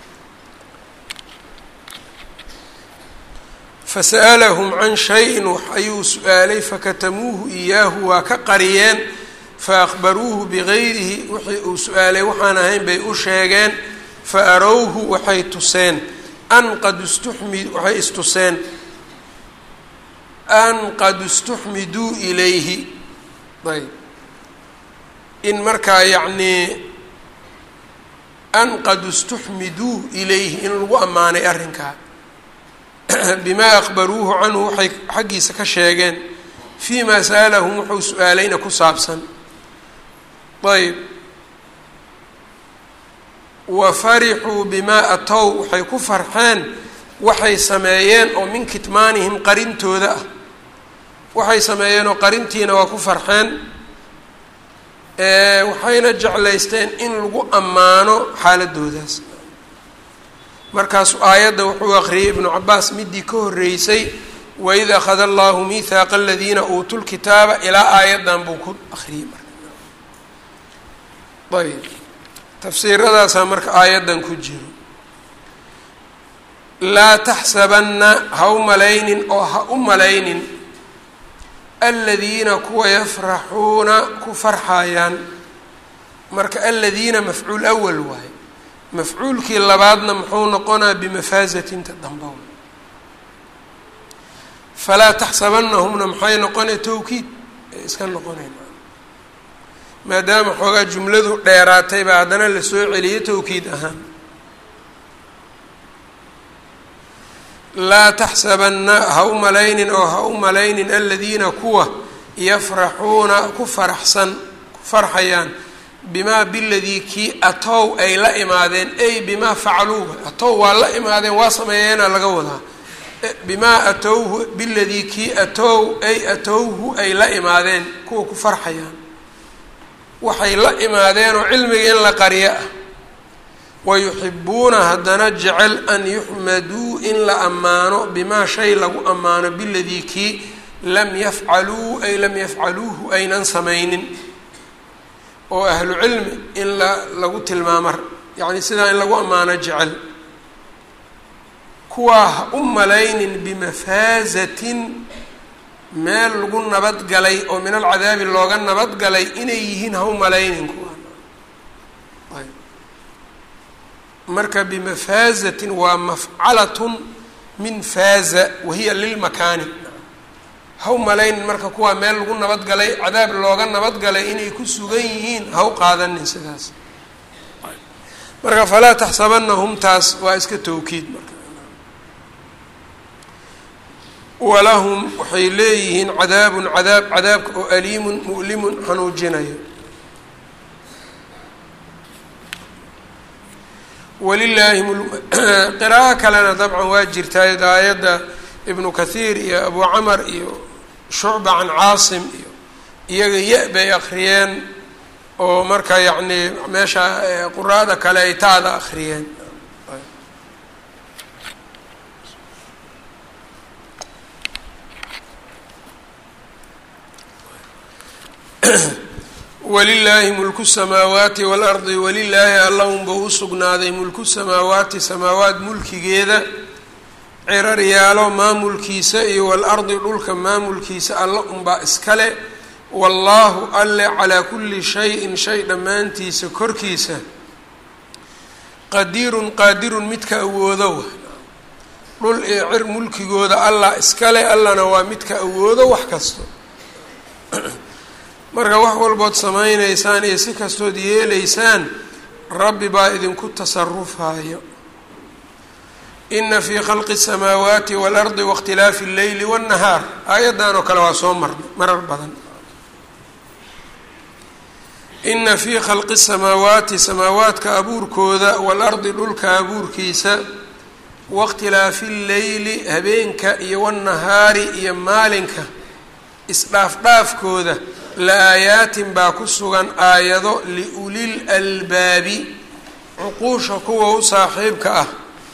fasa'alahum can shayin wax ayuu su-aalay fakatamuuhu iyaahu waa ka qariyeen faakbaruuhu bigayrihi wixii uu su-aalay waxaan ahayn bay u sheegeen fa arowhu waxay tuseen an qad istuxmi waxay istuseen an qad istuxmiduu ilayhi ayb in markaa yacnii an qad istuxmiduu ilayhi in lagu ammaanay arrinkaa bimaa aqbaruuhu canhu waxay xaggiisa ka sheegeen fii maa sa'alahum wuxuu su-aalayna ku saabsan ayb wa farixuu bimaa atow waxay ku farxeen waxay sameeyeen oo min kitmaanihim qarintooda ah waxay sameeyeen oo qarintiina waa ku farxeen waxayna jeclaysteen in lagu ammaano xaaladoodaas markaasuu aayadda wuxuu aqriyay ibnu cabaas midii ka horreysay waid akhada allahu mihaaqa aladiina uutuu lkitaaba ilaa aayaddan buu ku akriyey marka ayb tafsiiradaasaa marka aayaddan ku jiro laa taxsabanna ha u malaynin oo ha u malaynin aladiina kuwa yafraxuuna ku farxayaan marka aladiina mafcuul awal waaye mafcuulkii labaadna muxuu noqonaa bimafaasatinta dambow falaa taxsabanahumna maxay noqonay towkiid ee iska noqonayn maadaama xoogaa jumladu dheeraatay baa haddana lasoo celiyo towkiid ahaan laa taxsabanna ha u malaynin oo ha u malaynin aladiina kuwa yafraxuuna ku faraxsan ku farxayaan bimaa biladii kii atow ay la imaadeen ay bimaa facaluuba atow waa la imaadeen waa sameeyeena laga wadaa bimaa atowhu biladii kii atow ay atowhu ay la imaadeen kuwa ku farxayaan waxay la imaadeen oo cilmiga in la qariyo ah wayuxibuuna haddana jecel an yuxmaduu in la ammaano bimaa shay lagu ammaano biladii kii lam yafcaluu ay lam yafcaluuhu aynan samaynin oo ahlu cilmi in la lagu tilmaamo yacni sidaa in lagu ammaano jecel kuwaa ha u malaynin bimafaasatin meel lagu nabadgalay oo min alcadaabi looga nabadgalay inay yihiin ha u malaynin kuwa marka bimafaazatin waa mafcalatun min faaza wahiya lilmakaani ha u malaynin marka kuwaa meel lagu nabadgalay cadaab looga nabadgalay inay ku sugan yihiin ha u qaadanin sidaas marka falaa taxsabanahum taas waa iska towkiid marka walahum waxay leeyihiin cadaabun cadaab cadaabka oo aliimun mu'limun xanuujinayo walilaahi qiraa'o kalena dabcan waa jirtaa daayadda ibnu kathiir iyo abu camar iyo shucba can caasim iyo iyaga ya bay akhriyeen oo marka yacni meesha quraada kale ay taada akhriyeen walilaahi mulku samaawaati waalardi walilaahi alla unba u sugnaaday mulku samaawaati samaawaat mulkigeeda ciraryaalo maamulkiisa iyo walardi dhulka maamulkiisa alla unbaa iskale wallaahu alle calaa kulli shayin shay dhammaantiisa korkiisa qadiirun qaadirun midka awoodo wa dhul iyo cir mulkigooda allah iskale allana waa midka awoodo wax kasto marka wax walbood samaynaysaan iyo si kastood yeelaysaan rabbi baa idinku tasarufaayo ina fii khalqi الsamaawaati waalardi waاkhtilaafi اlleyli wالnahaar aayaddan oo kale waa soo marnay marar badan ina fii khalqi الsamaawaati samaawaadka abuurkooda waalardi dhulka abuurkiisa waاkhtilaafi اlleyli habeenka iyo wالnahaari iyo maalinka isdhaafdhaafkooda la-aayaatin baa ku sugan aayado liulil albaabi cuquusha kuwa u saaxiibka ah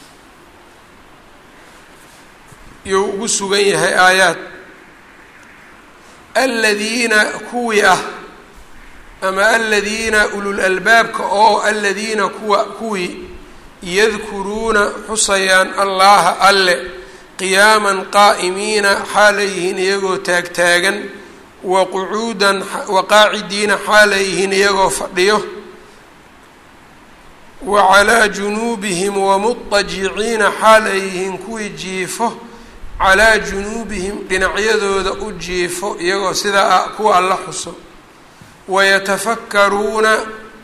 iyou ugu sugan yahay aayaad aladiina kuwii ah ama aladiina ulul albaabka oo aladiina kuwa kuwii yadkuruuna xusayaan allaha alle qiyaaman qaa'imiina xaalayyihiin iyagoo taagtaagan wa qucuudan wa qaacidiina xaalayyihiin iyagoo fadhiyo wa calaa junuubihim wamudajiciina xaalayyihiin kuwii jiifo calaa junuubihim dhinacyadooda u jiifo iyagoo sidaa kuwa alla xuso wayatafakkaruuna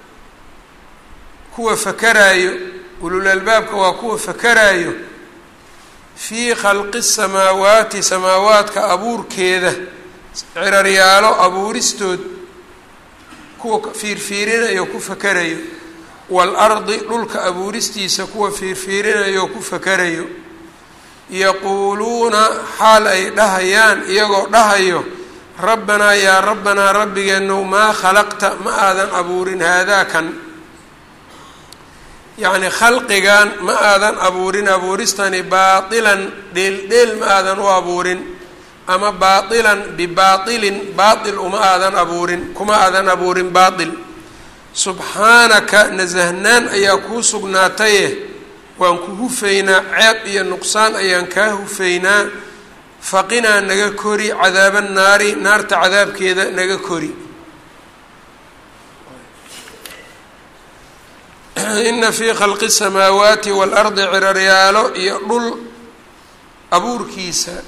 kuwa fakaraayo ulul albaabka waa kuwa fakaraayo fii khalqi samaawaati samaawaadka abuurkeeda ciraryaalo abuuristood kuwa fiirfiirinayo ku fakarayo waalardi dhulka abuuristiisa kuwa fiirfiirinayo ku fakarayo yaquuluuna xaal ay dhahayaan iyagoo dhahayo rabbanaa yaa rabbanaa rabbigeenow maa khalaqta ma aadan abuurin haadaakan yacni khalqigan ma aadan abuurin abuuristani baatilan dheeldheel ma aadan u abuurin ama baatilan bibaatilin baatil uma aadan abuurin kuma aadan abuurin baatil subxaanaka nasahnaan ayaa kuu sugnaataye waan ku hufaynaa ceeb iyo nuqsaan ayaan kaa hufaynaa faqinaa naga kori cadaaba naari naarta cadaabkeeda naga kori ina fii khalqi الsamaawaati waalardi ciraryaalo iyo dhul abuurkiisa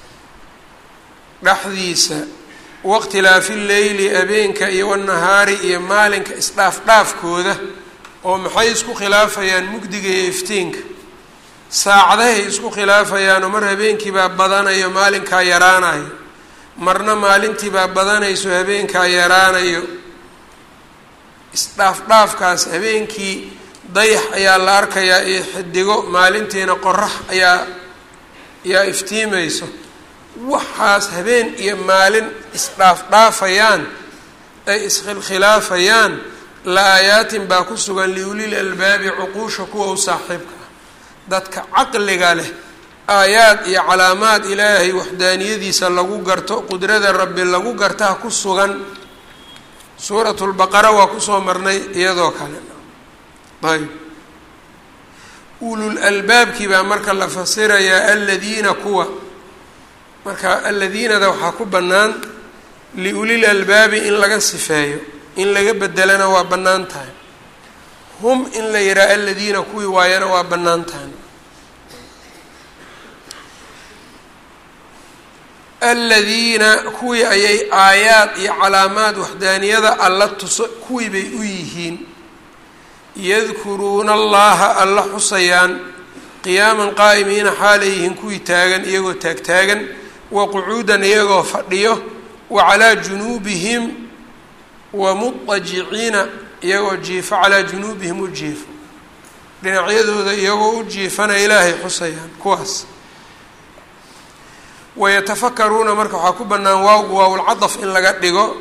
dhexdiisa waاkhtilaafi leyli habeenka iyo wanahaari iyo maalinka isdhaafdhaafkooda oo maxay isku khilaafayaan mugdiga iyo iftiinka saacadahay isku khilaafayaanoo mar habeenkiibaa badanayo maalinkaa yaraanayo marna maalintiibaa badanayso habeenkaa yaraanayo isdhaafdhaafkaas habeenkii dayax ayaa la arkayaa iyo xidigo maalintiina qorax ayaa ayaa iftiimayso waxaas habeen iyo maalin isdhaafdhaafayaan ay iskhilkhilaafayaan la-aayaatin baa ku sugan liulil albaabi cuquusha kuwa u saaxiibka ah dadka caqliga leh aayaad iyo calaamaad ilaahay waxdaaniyadiisa lagu garto qudrada rabbi lagu gartaa ku sugan suuratu lbaqara waa kusoo marnay iyadoo kale ayb ulul albaabkii baa marka la fasirayaa aladiina kuwa marka aladiinada waxaa ku bannaan liulil albaabi in laga sifeeyo in laga bedelana waa bannaan tahay hum in la yidhaha aladiina kuwii waayana waa bannaan tahay aladiina kuwii ayay aayaad iyo calaamaad waxdaaniyada alla tuso kuwii bay u yihiin yadkuruuna allaha alla xusayaan qiyaaman qaa'imiina xaalayyihiin kuwii taagan iyagoo taagtaagan wa qucuudan iyagoo fadhiyo wa calaa junuubihim wa mudajiciina iyagoo jiifo calaa junuubihim u jiifo dhinacyadooda iyagoo u jiifana ilaahay xusayaan kuwaas wayatafakaruuna marka waxaa ku bannaan waawgu waawlcadaf in laga dhigo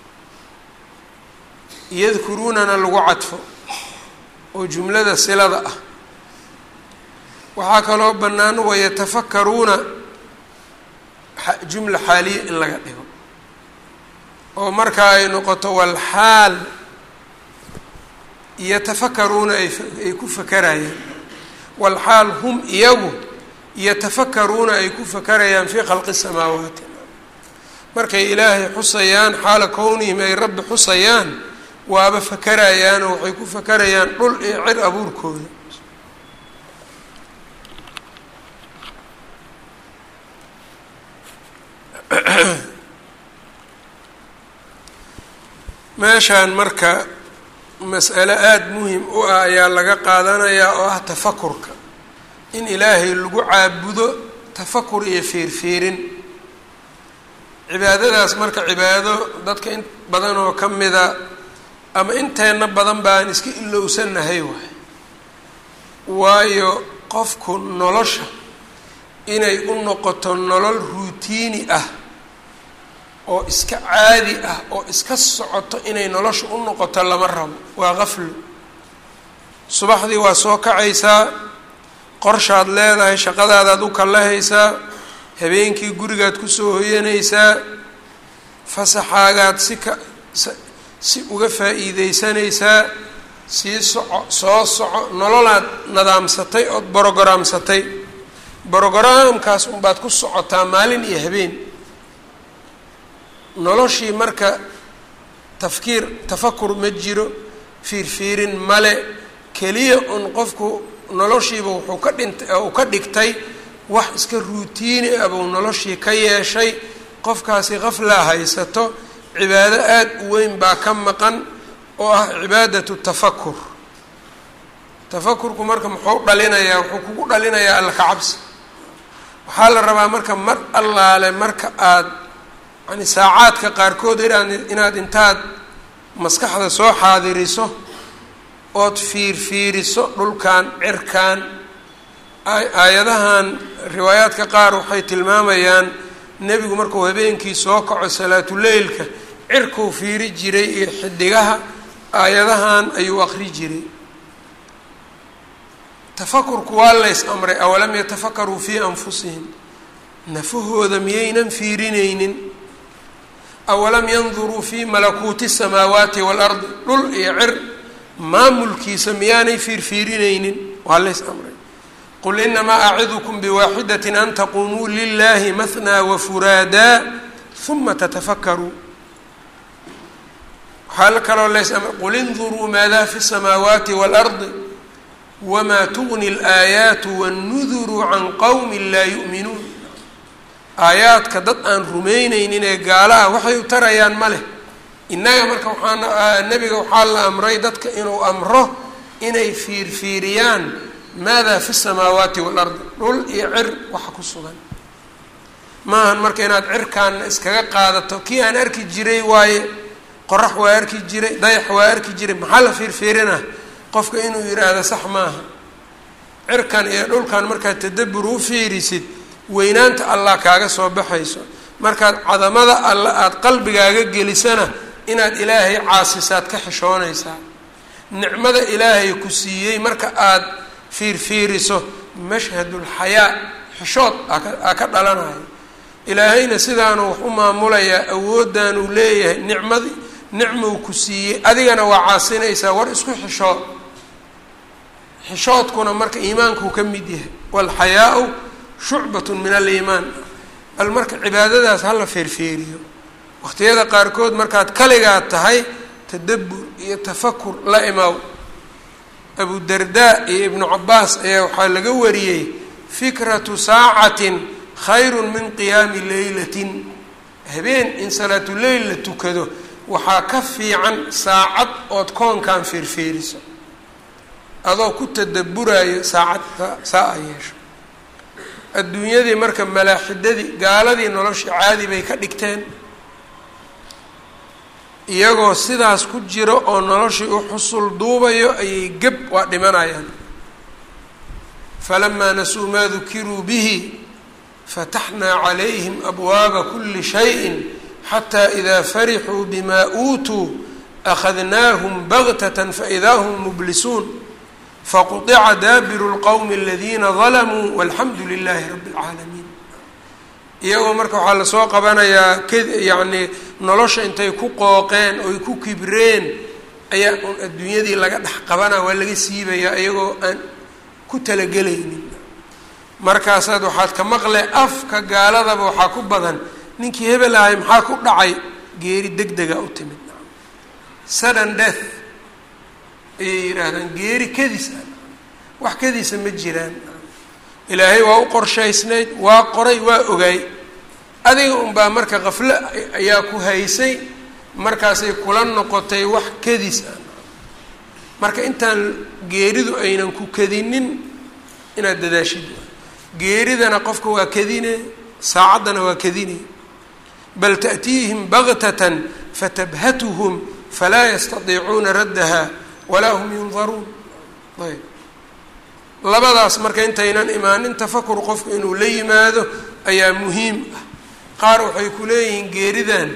yadkuruunana lagu cadfo oo jumlada silada ah waxaa kaloo bannaan wayatafakaruuna jumla xaaliya in laga dhigo oo markaa ay noqoto walxaal yatafakaruuna ay ku fakarayaan walxaal hum iyagu yatafakaruuna ay ku fakarayaan fii khalqi samaawaati markay ilaahay xusayaan xaala kownihim ay rabbi xusayaan waaba fakarayaanoo waxay ku fakarayaan dhul iyo cir abuurkooda meeshaan marka mas'alo aada muhim u ah ayaa laga qaadanayaa oo ah tafakurka in ilaahay lagu caabudo tafakur iyo fiirfiirin cibaadadaas marka cibaado dadka in badan oo ka mida ama inteenna badan baan iska ilowsanahay waay waayo qofku nolosha inay u noqoto nolol ruutiini ah oo iska caadi ah oo iska socoto inay nolosha u noqoto lama rabo waa qaflo subaxdii waa soo kacaysaa qorshaad leedahay shaqadaadaad u kallahaysaa habeenkii gurigaad kusoo hoyanaysaa fasaxaagaad si ka si uga faa'iideysanaysaa sii soco soo soco nololaad nadaamsatay ood brogaraamsatay brogaraamkaas unbaad ku socotaa maalin iyo habeen noloshii marka tafkiir tafakur ma jiro fiirfiirin male keliya un qofku noloshiiba wuxuu ka dhintay uu ka dhigtay wax iska ruutiini ah buu noloshii ka yeeshay qofkaasi qaflaa haysato cibaado aada u weyn baa ka maqan oo ah cibaadatu tafakur tafakurku marka muxuu dhalinayaa wuxuu kugu dhalinayaa alla ka cabsi waxaa la rabaa marka mar allaale marka aada yani saacaadka qaarkood inaad inaad intaad maskaxda soo xaadiriso ood fiirfiiriso dhulkan cirkan aayadahan riwaayaadka qaar waxay tilmaamayaan nebigu markuu habeenkii soo kaco salaatuleylka cirkuu fiiri jiray iyo xidigaha aayadahan ayuu aqri jiray tafakurku waa lays amray awalam yatafakaruu fii anfusihim nafahooda miyaynan fiirinaynin awalam yanduruu fii malakuuti samaawaati waalardi dhul iyo cir maamulkiisa miyaanay fiirfiirinaynin waa lays amray qul inamaa acidukum biwaaxidat an taquumuu lilahi mahnaa wafuraadaa uma tatafakkaruu waxaa kaloo lays amray qul induruu maadaa fi samaawaati waalardi wamaa tugni alaayaatu wannuduru can qowmi laa yu'minuun aayaadka dad aan rumeyneynin ee gaala ah waxay u tarayaan ma leh innaga marka waxaa nebiga waxaa la amray dadka inuu amro inay fiirfiiriyaan maada fi samaawaati waalardi dhul iyo cir waxa ku sugan maahan marka inaad cirkaanna iskaga qaadato kii aan arki jiray waaye qorax waa arki jiray dayax waa arki jiray maxaa la fiirfiirina qofka inuu yidhaahdo sax maaha cirkan iyo dhulkan markaad tadabur u fiirisid weynaanta allah kaaga soo baxayso markaad cadamada alla aada qalbigaaga gelisana inaad ilaahay caasisaad ka xishoonaysaa nicmada ilaahay ku siiyey marka aada fiirfiiriso mashhadulxayaa xishood aa ka dhalanayo ilaahayna sidaanu wax u maamulayaa awooddan uu leeyahay nicmadi nicmuu ku siiyey adigana waa caasinaysaa war isku xishood xishoodkuna marka iimaankuu ka mid yahay waalxayaau shucbatun min aliimaan bal marka cibaadadaas hala feerfeeriyo waqtiyada qaarkood markaad kaligaad tahay tadabbur iyo tafakur la imaw abu dardaa iyo ibnu cabaas ayaa waxaa laga wariyey fikratu saacatin khayrun min qiyaami leylatin habeen in salaatuleyl la tukado waxaa ka fiican saacad ood koonkan feerfeeriso adoo ku tadabburayo saacad saa a yeesho adduunyadii marka malaaxidadii gaaladii noloshii caadi bay ka dhigteen iyagoo sidaas ku jiro oo noloshii u xusul duubayo ayay geb waa dhimanayaan falamaa nasuu maa dukiruu bihi fataxnaa calayhim abwaaba kuli shayin xataa idaa farixuu bimaa uutuu akhadnaahum bagtatan faidaa hum mublisuun faqطica daabiru اlqowmi aladiina dalamuu walxamdu lilaahi rabi اlcaalamiin iyagoo marka waxaa lasoo qabanayaa k yacni nolosha intay ku qooqeen oy ku kibreen ayaa un adduunyadii laga dhex qabanaa waa laga siibayaa iyagoo aan ku talagelaynin markaasaad waxaad ka maqle afka gaaladaba waxaa ku badan ninkii hebel ahay maxaa ku dhacay geeri deg dega u timid sudden death ayay yidhaahdaan geeri kadis ah wax kadiisa ma jiraan ilaahay waa u qorshaysnayd waa qoray waa ogaay adiga unbaa marka kaflo ayaa ku haysay markaasay kula noqotay wax kadis ah marka intaan geeridu aynan ku kadinin inaad dadaashid geeridana qofka waa kadine saacaddana waa kadine bal ta'tiihim baktatan fatabhatuhum falaa yastadiicuuna raddaha walaa hum yundaruun ayb labadaas marka intaynan imaanin tafakur qofku inuu la yimaado ayaa muhiim ah qaar waxay ku leeyihiin geeridan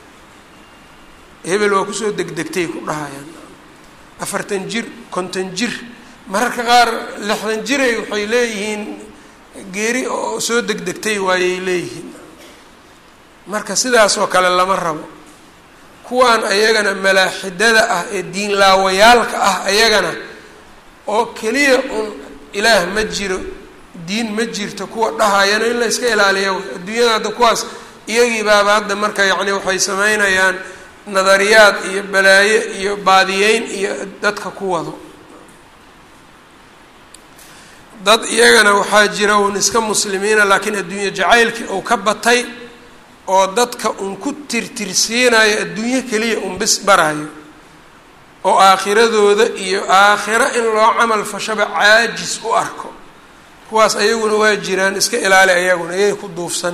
hebel waa kusoo degdegtay ku dhahayaan afartan jir konton jir mararka qaar lixdan jiray waxay leeyihiin geeri oo soo degdegtay waayay leeyihiin marka sidaasoo kale lama rabo kuwaan ayagana malaaxidada ah ee diinlaawayaalka ah ayagana oo keliya un ilaah ma jiro diin ma jirto kuwa dhahayana in la iska ilaaliya adduunyada hadda kuwaas iyagii baaba hadda marka yacni waxay sameynayaan nadariyaad iyo balaayo iyo baadiyeyn iyo dadka ku wado dad iyagana waxaa jira uun iska muslimiina laakiin adduunye jacaylkii uu ka batay oo dadka un ku tirtirsiinayo adduunyo keliya un bis barayo oo aakhiradooda iyo aakhiro in loo camal fashaba caajis u arko kuwaas ayaguna waa jiraan iska ilaali ayaguna iyay ku duufsan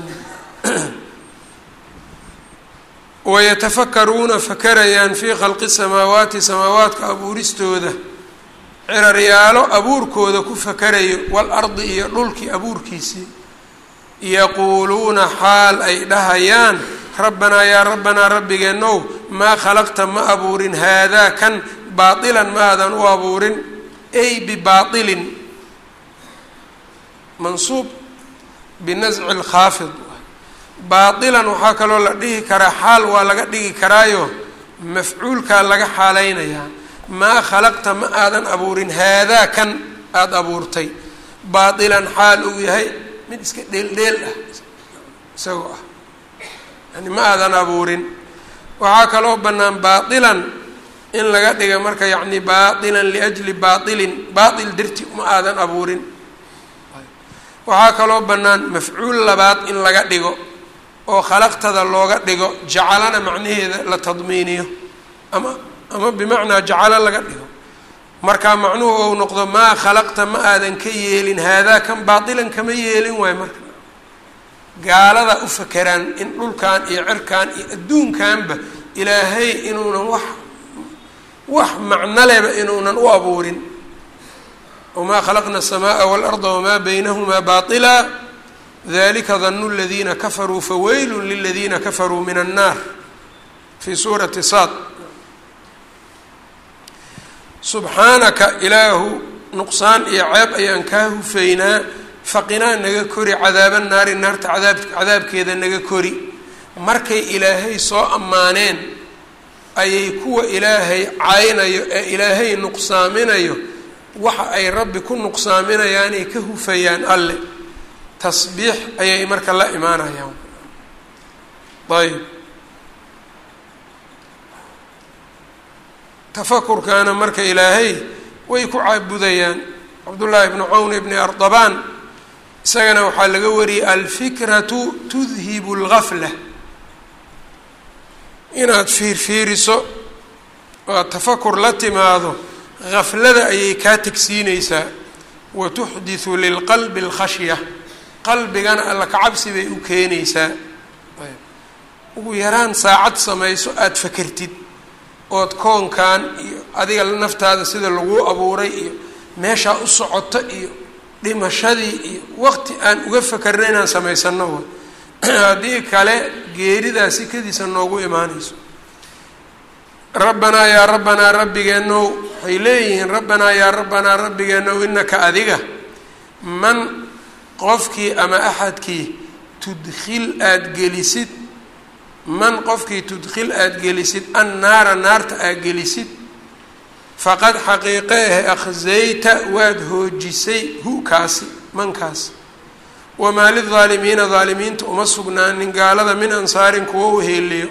wayatafakaruuna fakarayaan fii khalqi samaawaati samaawaadka abuuristooda ciraryaalo abuurkooda ku fakarayo walardi iyo dhulkii abuurkiisii yaquuluuna xaal ay dhahayaan rabbanaa yaa rabbanaa rabbigeenow maa khalaqta ma abuurin haadaa kan baatilan ma aadan u abuurin ay bibaailin mansuub binasci lkhaafid baatilan waxaa kaloo la dhihi karaa xaal waa laga dhigi karaayo mafcuulkaa laga xaalaynayaa maa khalaqta ma aadan abuurin haadaa kan aada abuurtay baatilan xaal uu yahay mid iska dheeldheel ah isagoo ah yani ma aadan abuurin waxaa kaloo bannaan baatilan in laga dhiga marka yacni baatilan liajli baatilin baatil darti ma aadan abuurin waxaa kaloo bannaan mafcuul labaad in laga dhigo oo khalaqtada looga dhigo jacalana macnaheeda la tadmiiniyo ama ama bimacnaa jacalo laga dhigo markaa macnuhu ou noqdo maa khalaqta ma aadan ka yeelin haadaa kan baatilan kama yeelin waayo marka gaalada u fakeraan in dhulkan iyo cirkan iyo adduunkanba ilaahay inuunan wax wax macno leba inuunan u abuurin wamaa khalaqna الsamaءa wاlarda wamaa baynahumaa baطila dalika danu اladiina kafaruu faweylu liladiina kafaruu min الnar fi suurati sad subxaanaka ilaahu nuqsaan iyo ceeb ayaan kaa hufaynaa faqinaa naga kori cadaaba naari naarta cadaab cadaabkeeda naga kori markay ilaahay soo ammaaneen ayay kuwa ilaahay caynayo ee ilaahay nuqsaaminayo waxa ay rabbi ku nuqsaaminayaanay ka hufayaan alle tasbiix ayay marka la imaanayaan ayb tafakurkaana marka ilaahay way ku caabudayaan cabdullaahi bnu cawn ibni ardabaan isagana waxaa laga wariyey alfikratu tudhibu اlgafla inaad fiirfiiriso oo aad tafakur la timaado gaflada ayay kaa tegsiineysaa wa tuxdiثu lilqalbi اlkhashya qalbigana alla kacabsi bay u keenaysaa ugu yaraan saacad samayso aada fakertid ood koonkan iyo adiga naftaada sida laguu abuuray iyo meeshaa u socoto iyo dhimashadii iyo waqti aan uga fakerna inaan samaysano wa haddii kale geeridaasi kadiisa noogu imaanayso rabbanaa yaa rabbanaa rabbigeenow waxay leeyihiin rabbanaa yaa rabbanaa rabbigeenow inaka adiga man qofkii ama axadkii tudkhil aada gelisid man qofkii tudkhil aada gelisid annaara naarta aad gelisid faqad xaqiiqe ah akhsayta waad hoojisay hu kaasi mankaas wamaa lildaalimiina daalimiinta uma sugnaanin gaalada min ansaarin kuwo u heeliyo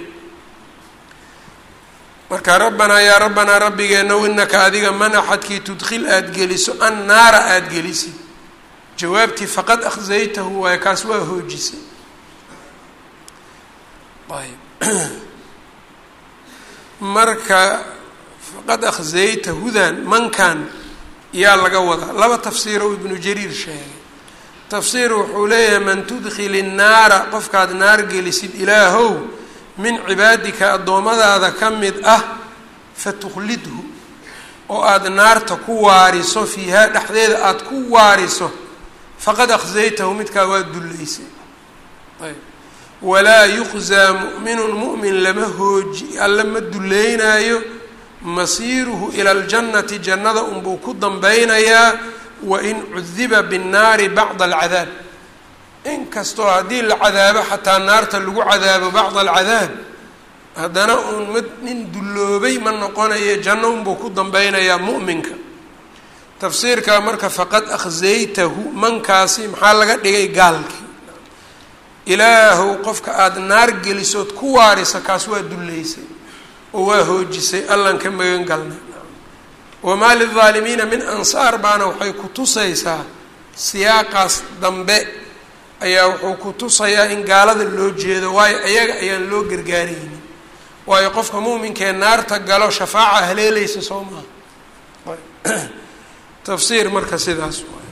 marka rabbanaa yaa rabbanaa rabbigeenow inaka adiga man axadkii tudkhil aada geliso an naara aada gelisid jawaabtii faqad akhzaytahu waayo kaas waa hoojisay ayb marka faqad akhzayta hudan mankan yaa laga wadaa laba tafsiiro ibnu jariir sheegay tafsiir wuxuu leeyahay man tudkhil innaara qofkaad naar gelisid ilaahow min cibaadika addoommadaada ka mid ah fatukhlidhu oo aada naarta ku waariso fiihaa dhexdeeda aada ku waariso faqad akhzaytahu midkaa waa dullaysay ayb walaa yuqzaa mu'minun mu'min lama hooji alla ma duleynaayo masiiruhu ila aljannati jannada unbuu ku danbeynayaa wain cudiba binnaari bacda alcadaab inkastoo haddii la cadaabo xataa naarta lagu cadaabo bacda alcadaab haddana uun mid nin dulloobay ma noqonayo janno unbuu ku dambeynayaa mu'minka tafsiirkaa marka faqad akhzaytahu mankaasi maxaa laga dhigay gaalkii ilaahow qofka aada naar gelisood ku waarisa kaas waa dullaysay oo waa hoojisay allan ka magan galnay wamaa lildaalimiina min ansaar baana waxay ku tusaysaa siyaaqaas dambe ayaa wuxuu ku tusayaa in gaalada loo jeedo waayo ayaga ayaan loo gargaaraynin waayo qofka muuminkee naarta galo shafaaca haleelaysa soo maaha tafsiir marka sidaas waay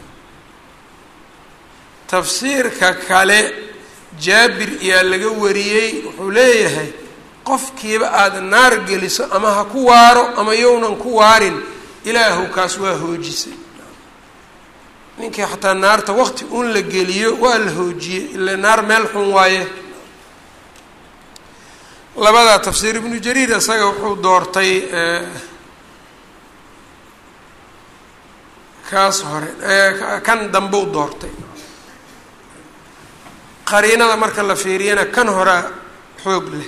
tafsiirka kale jaabir iyaa laga wariyey wuxuu leeyahay qofkiiba aada naar geliso ama ha ku waaro ama yownan ku waarin ilaahu kaas waa hoojisay ninkii xataa naarta waqti un la geliyo waa la hoojiyey ila naar meel xun waaye labadaa tafsiir ibnu jariir isaga wuxuu doortay kaas hore kan dambeu doortay qariinada marka la fiiriyana kan horea xoog leh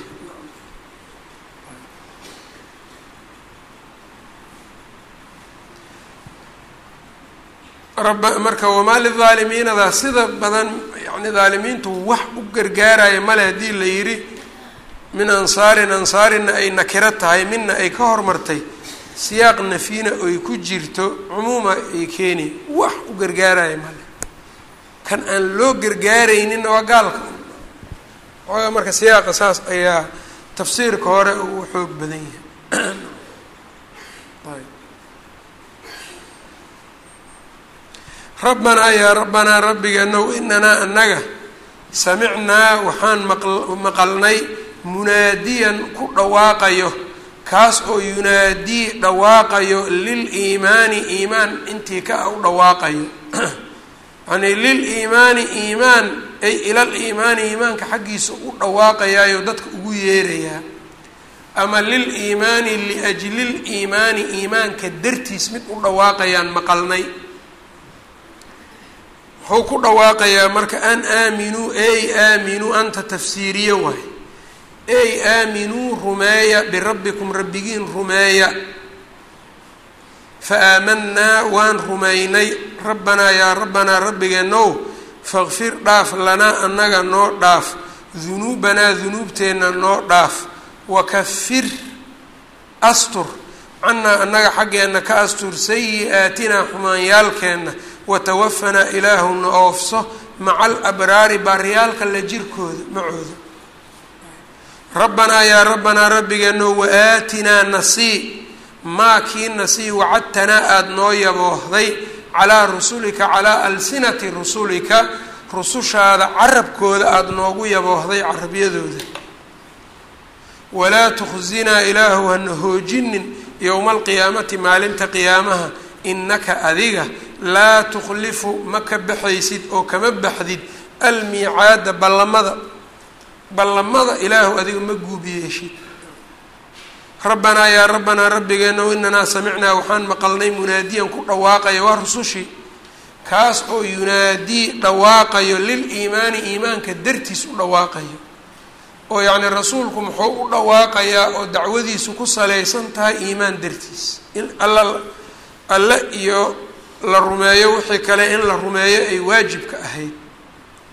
raba marka wamaa lidaalimiinada sida badan yani daalimiintu wax u gargaaraya male haddii la yidhi min ansaarin ansaarina ay nakiro tahay mina ay ka hormartay siyaaq nafina oy ku jirto cumuuma ay keeni wax u gargaaraya male kan aan loo gargaarayninna waa gaalka xoogaa marka siyaaqa saas ayaa tafsiirka hore uu xoog badan yahay rabbanaa yaa rabbanaa rabbigeenow inanaa annaga samicnaa waxaan maqalnay munaadiyan ku dhawaaqayo kaas oo yunaadii dhawaaqayo lil iimaani iimaan intii ka u dhawaaqayo yani lil iimaani iimaan ay ilal iimaani iimaanka xaggiisa u dhawaaqayaayo dadka ugu yeerayaa ama lil iimaani liajlil iimaani iimaanka dartiis mid u dhawaaqayaan maqalnay wuxuu ku dhawaaqayaa marka an aaminuu ey aaminuu anta tafsiiriye waay ey aaminuu rumeeya birabbikum rabbigiin rumeeya fa aamanaa waan rumaynay rabbanaa yaa rabbanaa rabbigeenow faqfir dhaaf lanaa annaga noo dhaaf dunuubanaa dunuubteenna noo dhaaf wakafir astur cannaa annaga xaggeenna ka astur sayi-aatinaa xumaanyaalkeenna watawafanaa ilaahuna oofso maca alabraari baaryaalka la jirkooda macooda rabbanaa yaa rabbanaa rabbigeeno wa-aatinaa nasii maa kii nasii wacadtanaa aada noo yaboohday calaa rusulika calaa alsinati rusulika rusushaada carabkooda aada noogu yaboohday carabyadooda walaa tukhsinaa ilaahu hana hoojinin yowma alqiyaamati maalinta qiyaamaha innaka adiga laa tukhlifu ma ka baxaysid oo kama baxdid almiicaada ballamada ballamada ilaahu adiga ma guubiyeeshid rabbanaa yaa rabbanaa rabbigeenow inanaa samicnaa waxaan maqalnay munaadiyan ku dhawaaqaya waa rusushii kaas oo yunaadii dhawaaqayo lil iimaani iimaanka dartiis u dhawaaqayo oo yacni rasuulku muxuu u dhawaaqayaa oo dacwadiisu ku salaysan tahay iimaan dartiis in alla alle iyo la rumeeyo wixii kale in la rumeeyo ay waajibka ahayd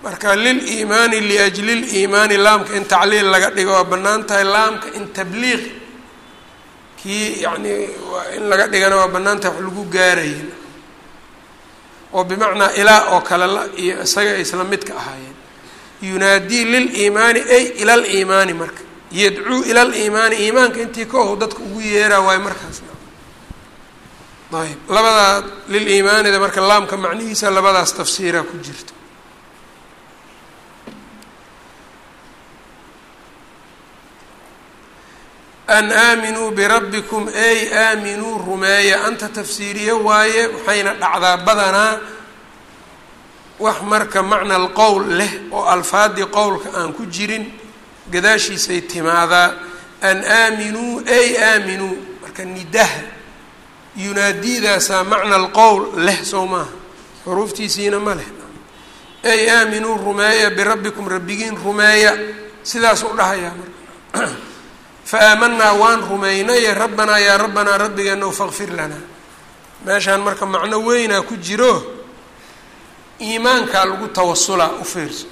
marka liliimaani liajli liimaani laamka in tacliil laga dhigo waa bannaan tahay laamka in tabliiq kii yacni in laga dhigana waa bannaan tahay wax lagu gaaraya oo bimacnaa ilaa oo kale la iyo isaga ay isla midka ahaayeen yunaadii liliimaani ay ila liimaani marka yadcuu ila liimaani iimaanka intii ka ow dadka ugu yeeraa waayo markaasna ayb labadaa liliimaanida marka laamka macnihiisa labadaas tafsiiraa ku jirta an aaminuu birabbikum ey aaminuu rumeeya anta tafsiiriye waaye waxayna dhacdaa badanaa wax marka macna alqowl leh oo alfaadii qowlka aan ku jirin gadaashiisay timaadaa an aaminuu ey aaminuu marka nidaha yunaadidaasaa macna alqowl leh sow maaha xuruuftiisiina ma leh ey aaminuu rumeeya birabbikum rabbigiin rumeeya sidaasuu dhahayaa marka faaamanaa waan rumaynaye rabbanaa yaa rabbanaa rabbigeena fakfir lanaa meeshaan marka macno weynaa ku jiro iimaankaa lagu tawasulaa u fiirso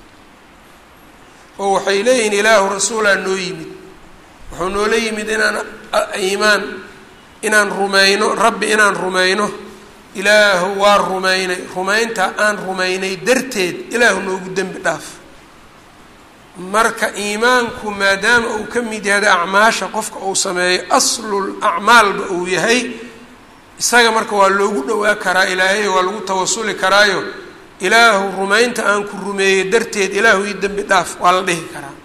oo waxay leeyihiin ilaahu rasuulaa noo yimid wuxuu noola yimid inaan iimaan inaan rumayno rabbi inaan rumayno ilaahu waa rumaynay rumaynta aan rumaynay darteed ilaahu noogu dembi dhaaf marka iimaanku maadaama uu ka mid yahay acmaasha qofka uu sameeyo aslul acmaalba uu yahay isaga marka waa loogu dhowaa karaa ilaahay waa lagu tawasuli karaayo ilaahu rumaynta aan ku rumeeyey darteed ilaahu ii dembi dhaaf waa la dhihi karaa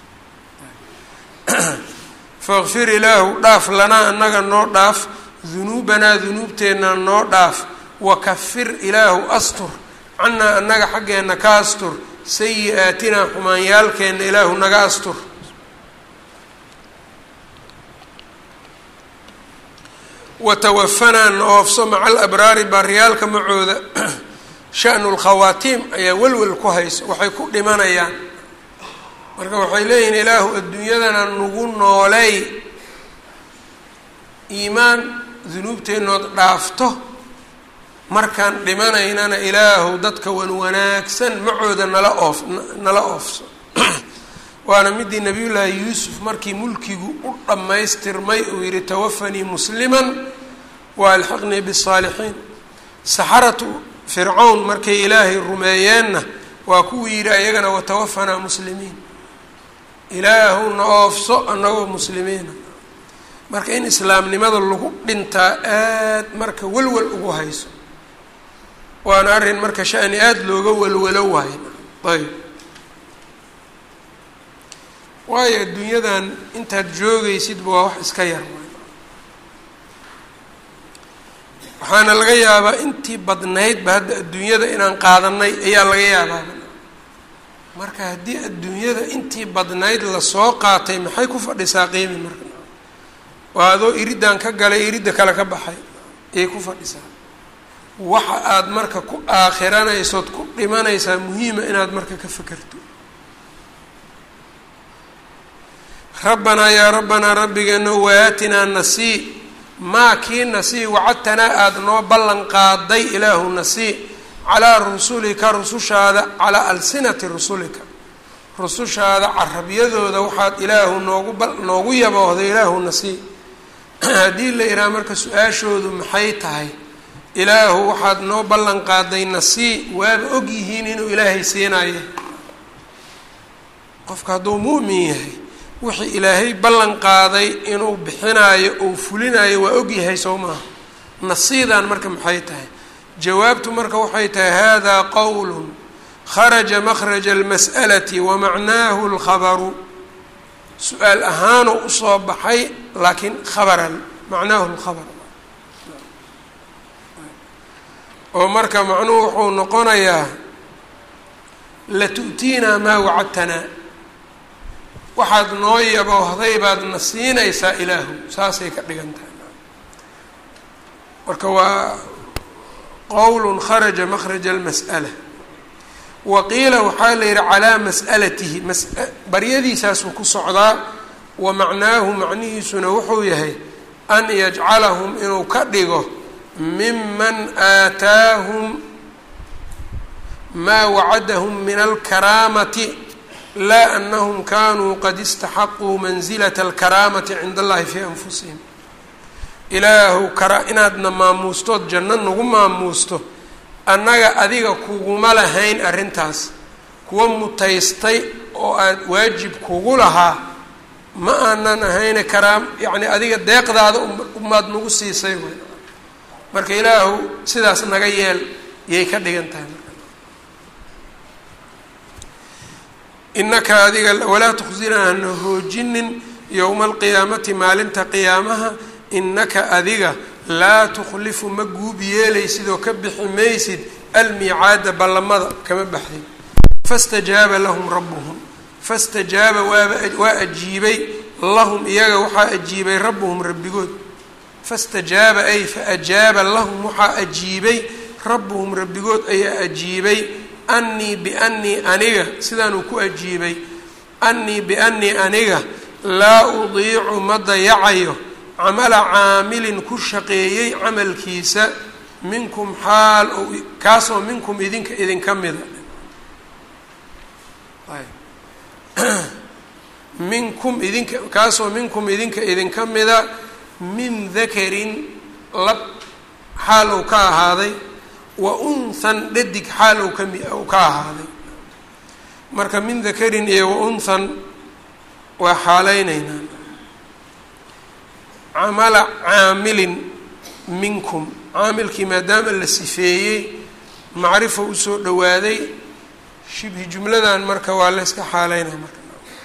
fakfir ilaahu dhaaf lanaa annaga noo dhaaf dunuubanaa dunuubteenna noo dhaaf wakafir ilaahu astur cannaa annaga xaggeenna ka astur sayi-aatinaa xumaanyaalkeenna ilaahu naga astur watawafanaa na oofso maca alabraari baariyaalka macooda shanu lkhawaatiim ayaa welwel ku hayso waxay ku dhimanayaan marka waxay leeyihiin ilaahu adduunyadana nagu nooley iimaan dunuubteennood dhaafto markaan dhimanaynana ilaahu dadka wan wanaagsan macooda nala oof nala oofso waana midii nabiyullaahi yuusuf markii mulkigu u dhammaystirmay uu yihi tawafanii musliman wa alxiqnii bisaalixiin saxaratu fircawn markay ilaahay rumeeyeenna waa kuwii yidhi ayagana watawafanaa muslimiin ilaahu na oofso annagoo muslimiina marka in islaamnimada lagu dhintaa aad marka welwel ugu hayso waana arrin marka shani aada looga welwelo waayo ayb waayo adduunyadan intaad joogaysidba waa wax iska yar waxaana laga yaabaa intii badnaydba hadda adduunyada inaan qaadanay ayaa laga yaabaaba marka haddii adduunyada intii badnayd lasoo qaatay maxay ku fadhisaa qiimi marka waa adoo iriddan ka galay iridda kale ka baxay ayay ku fadhisaa waxa aada marka ku aakhiranaysood ku dhimanaysaa muhiima inaad marka ka fekerto rabbanaa yaa rabbanaa rabbigeena waatinaa nasii maa kii nasii wacadtanaa aada noo ballan qaaday ilaahu nasii calaa rusulika rusushaada calaa alsinati rusulika rusushaada carabyadooda waxaad ilaahu noogu ba noogu yaboohday ilaahu nasii haddii la ihaha marka su-aashoodu maxay tahay ilaahu waxaad noo ballan qaaday nasii waaba og yihiin inuu ilaahay siinayo qofka hadduu mu'min yahay wixii ilaahay ballan qaaday inuu bixinaayo ou fulinayo waa ogyahay soo maaha nasiidan marka maxay tahay jawaabtu marka waxay tahay hada qowl kharaja makhraja almas'alati wamacnaahu lkhabaru su-aal ahaanuu usoo baxay laakiin khabaran macnaahu lkhabar oo marka macnuhu wuxuu noqonayaa latu'tiinaa maa wacadtanaa waxaad noo yaboohday baad na siinaysaa ilaahu saasay ka dhigan tahay marka waa qowl kharaja makhraja almas'ala wa qiila waxaa la yihi calaa mas'alatihi baryadiisaasuu ku socdaa wa macnaahu macnihiisuna wuxuu yahay an yajcalahum inuu ka dhigo miman aataahum maa wacadahum min alkaraamati laa anahum kanuu qad istaxaquu mansilata alkaraamati cinda allahi fii anfusihim ilaahu kara inaadna maamuustood janno nagu maamuusto annaga adiga kuguma lahayn arrintaas kuwa mutaystay oo aada waajib kugu lahaa ma aanan ahayne karaam yacni adiga deeqdaada umaad nagu siisay wy marka ilaahu sidaas naga yeel yay ka dhigan tahay inaka adiga walaa tukhsinaa hana hoojinin yowma alqiyaamati maalinta qiyaamaha inaka adiga laa tukhlifu ma guub yeelaysid oo ka bixi maysid almiicaada ballamada kama baxdin fastajaaba lahum rabbuhum fastajaaba waaba waa ajiibay lahum iyaga waxaa ajiibay rabbuhum rabbigood fastajaaba ay faajaaba lahum waxaa ajiibay rabbuhum rabbigood ayaa ajiibay annii biannii aniga sidaanuu ku ajiibay annii biannii aniga laa udiicu ma dayacayo camala caamilin ku shaqeeyey camalkiisa minkum xaal ou kaasoo minkum idinka idinka mida minkum idinka kaasoo minkum idinka idinka mida min dakarin lab xaal ou ka ahaaday wa unthan dhadig xaal ou kami ou ka ahaaday marka min dakarin iyo wa unthan waa xaalaynaynaa camala caamilin minkum caamilkii maadaama la sifeeyey macrifo usoo dhowaaday shibhi jumladan marka waa la yska xaaleynaa marka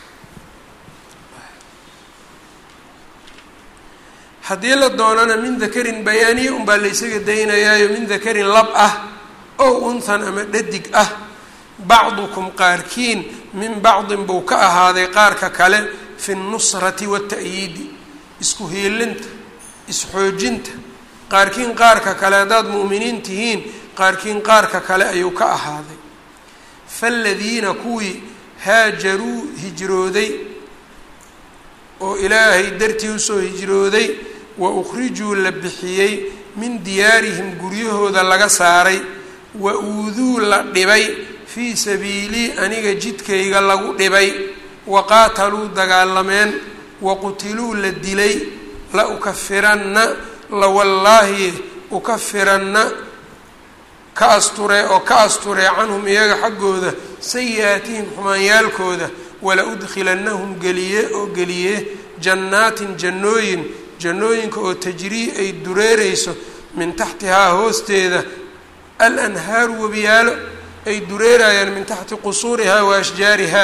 haddii la doonana min dakarin bayaaniye unbaa la ysaga daynayaayo min dakarin lab ah ow unthan ama dhadig ah bacdukum qaarkiin min bacdin buu ka ahaaday qaarka kale fi nnusrati waata'yiidi isku hiilinta isxoojinta qaarkiin qaarka kale haddaad mu'miniin tihiin qaarkiin qaarka kale ayuu ka ahaaday faaladiina kuwii haajaruu hijrooday oo ilaahay dartii usoo hijrooday wa ukhrijuu la bixiyey min diyaarihim guryahooda laga saaray wa uuduu la dhibay fii sabiilii aniga jidkayga lagu dhibay wa qaataluu dagaalameen wa qutiluu la dilay la ukafiranna la wallaahi ukafiranna ka asturee oo ka asturee canhum iyaga xaggooda sayi-aatihim xumaanyaalkooda wala udkhilannahum geliye oo geliye jannaatin jannooyin jannooyinka oo tajrii ay dureereyso min taxtihaa hoosteeda al anhaaru webiyaalo ay dureerayaan min taxti qusuurihaa wa ashjaarihaa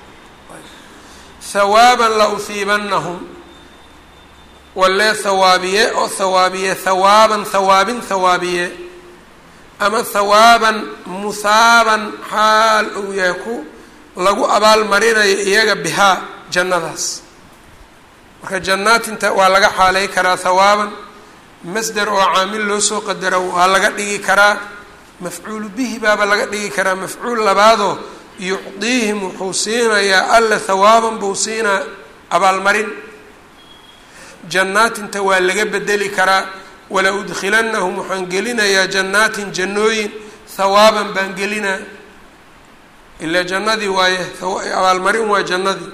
hawaaban la uhiibannahum walee hawaabiye oo hawaabiye hawaaban hawaabin hawaabiye ama hawaaban muhaaban xaal uu yahay ku lagu abaalmarinayo iyaga bihaa jannadaas marka jannaatinta waa laga xaaley karaa hawaaban masder oo caamil loo soo qadaro waa laga dhigi karaa mafcuulu bihi baaba laga dhigi karaa mafcuul labaadoo yucdiihim wuxuu siinayaa alla hawaaban buu siinaa abaalmarin jannaatinta waa laga bedeli karaa wala udkhilannahum waxaan gelinayaa jannaatin jannooyin hawaaban baan gelinaa ilaa jannadii waaye abaalmarin waa jannadii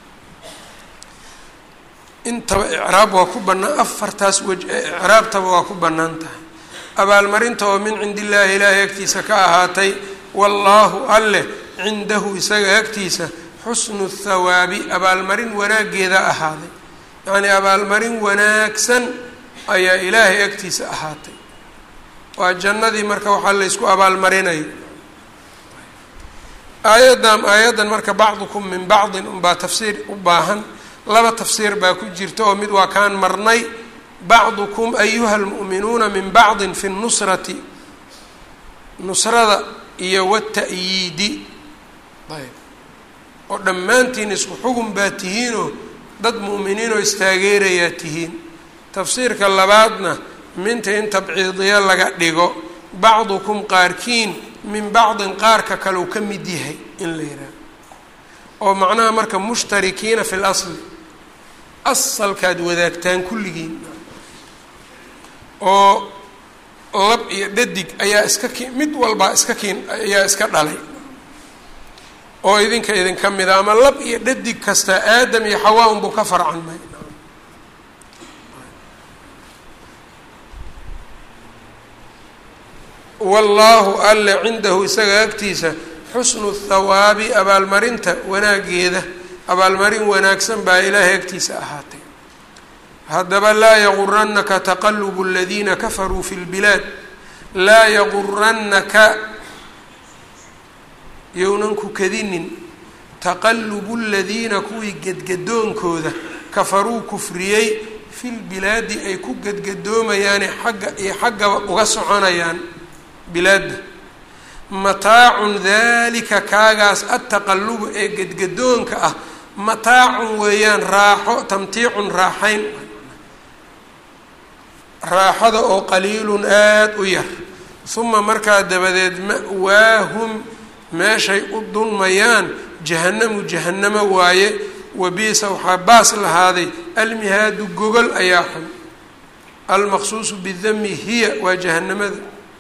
intaba icraab waa ku bannaan afartaas wej icraabtaba waa ku bannaan tahay abaalmarinta oo min cindi illaahi ilaahay agtiisa ka ahaatay wallaahu alleh cindahu isaga agtiisa xusnu thawaabi abaalmarin wanaaggeeda ahaaday yacnii abaalmarin wanaagsan ayaa ilaahay agtiisa ahaatay waa jannadii marka waxaa laysku abaalmarinaya aayaddan aayaddan marka bacdukum min bacdin unbaa tafsiir u baahan laba tafsiir baa ku jirta oo mid waa kaan marnay bacdukum ayuha almu'minuuna min bacdin fi nnusrati nusrada iyo wata'yiidi ayb oo dhammaantiin isku xugun baa tihiinoo dad mu'miniinoo istaageerayaa tihiin tafsiirka labaadna minta in tabciidiya laga dhigo bacdukum qaarkiin min bacdin qaarka kaleu ka mid yahay in la yidhaaho oo macnaha marka mushtarikiina fi lasli asalkaad wadaagtaan kulligiin oo lab iyo dhadig ayaa iska ki mid walbaa iska kiin ayaa iska dhalay oo idinka idinka mida ama lab iyo dhadig kasta aadam iyo xawaa unbuu ka farcanmay wallaahu alle cindahu isaga agtiisa xusnu thawaabi abaalmarinta wanaageeda abaalmarin wanaagsan baa ilaahay agtiisa ahaatay haddaba laa yaguranaka taqalubu aladiina kafaruu fi lbilaad laa yaguranaka yownan ku kadinin taqalubu ladiina kuwii gedgadoonkooda kafaruu kufriyey fi lbilaadi ay ku gedgadoomayaane xagga iyo xaggaba uga soconayaan bilaadda mataacun dalika kaagaas adtaqalubu ee gedgadoonka ah mataacun weeyaan raaxo tamtiicun raaxayn raaxada oo qaliilun aada u yar uma markaa dabadeed ma'waahum meeshay u dulmayaan jahannamu jahannamo waaye wabiisa waxaa baas lahaaday almihaadu gogol ayaa xun almaqsuusu bidami hiya waa jahanamada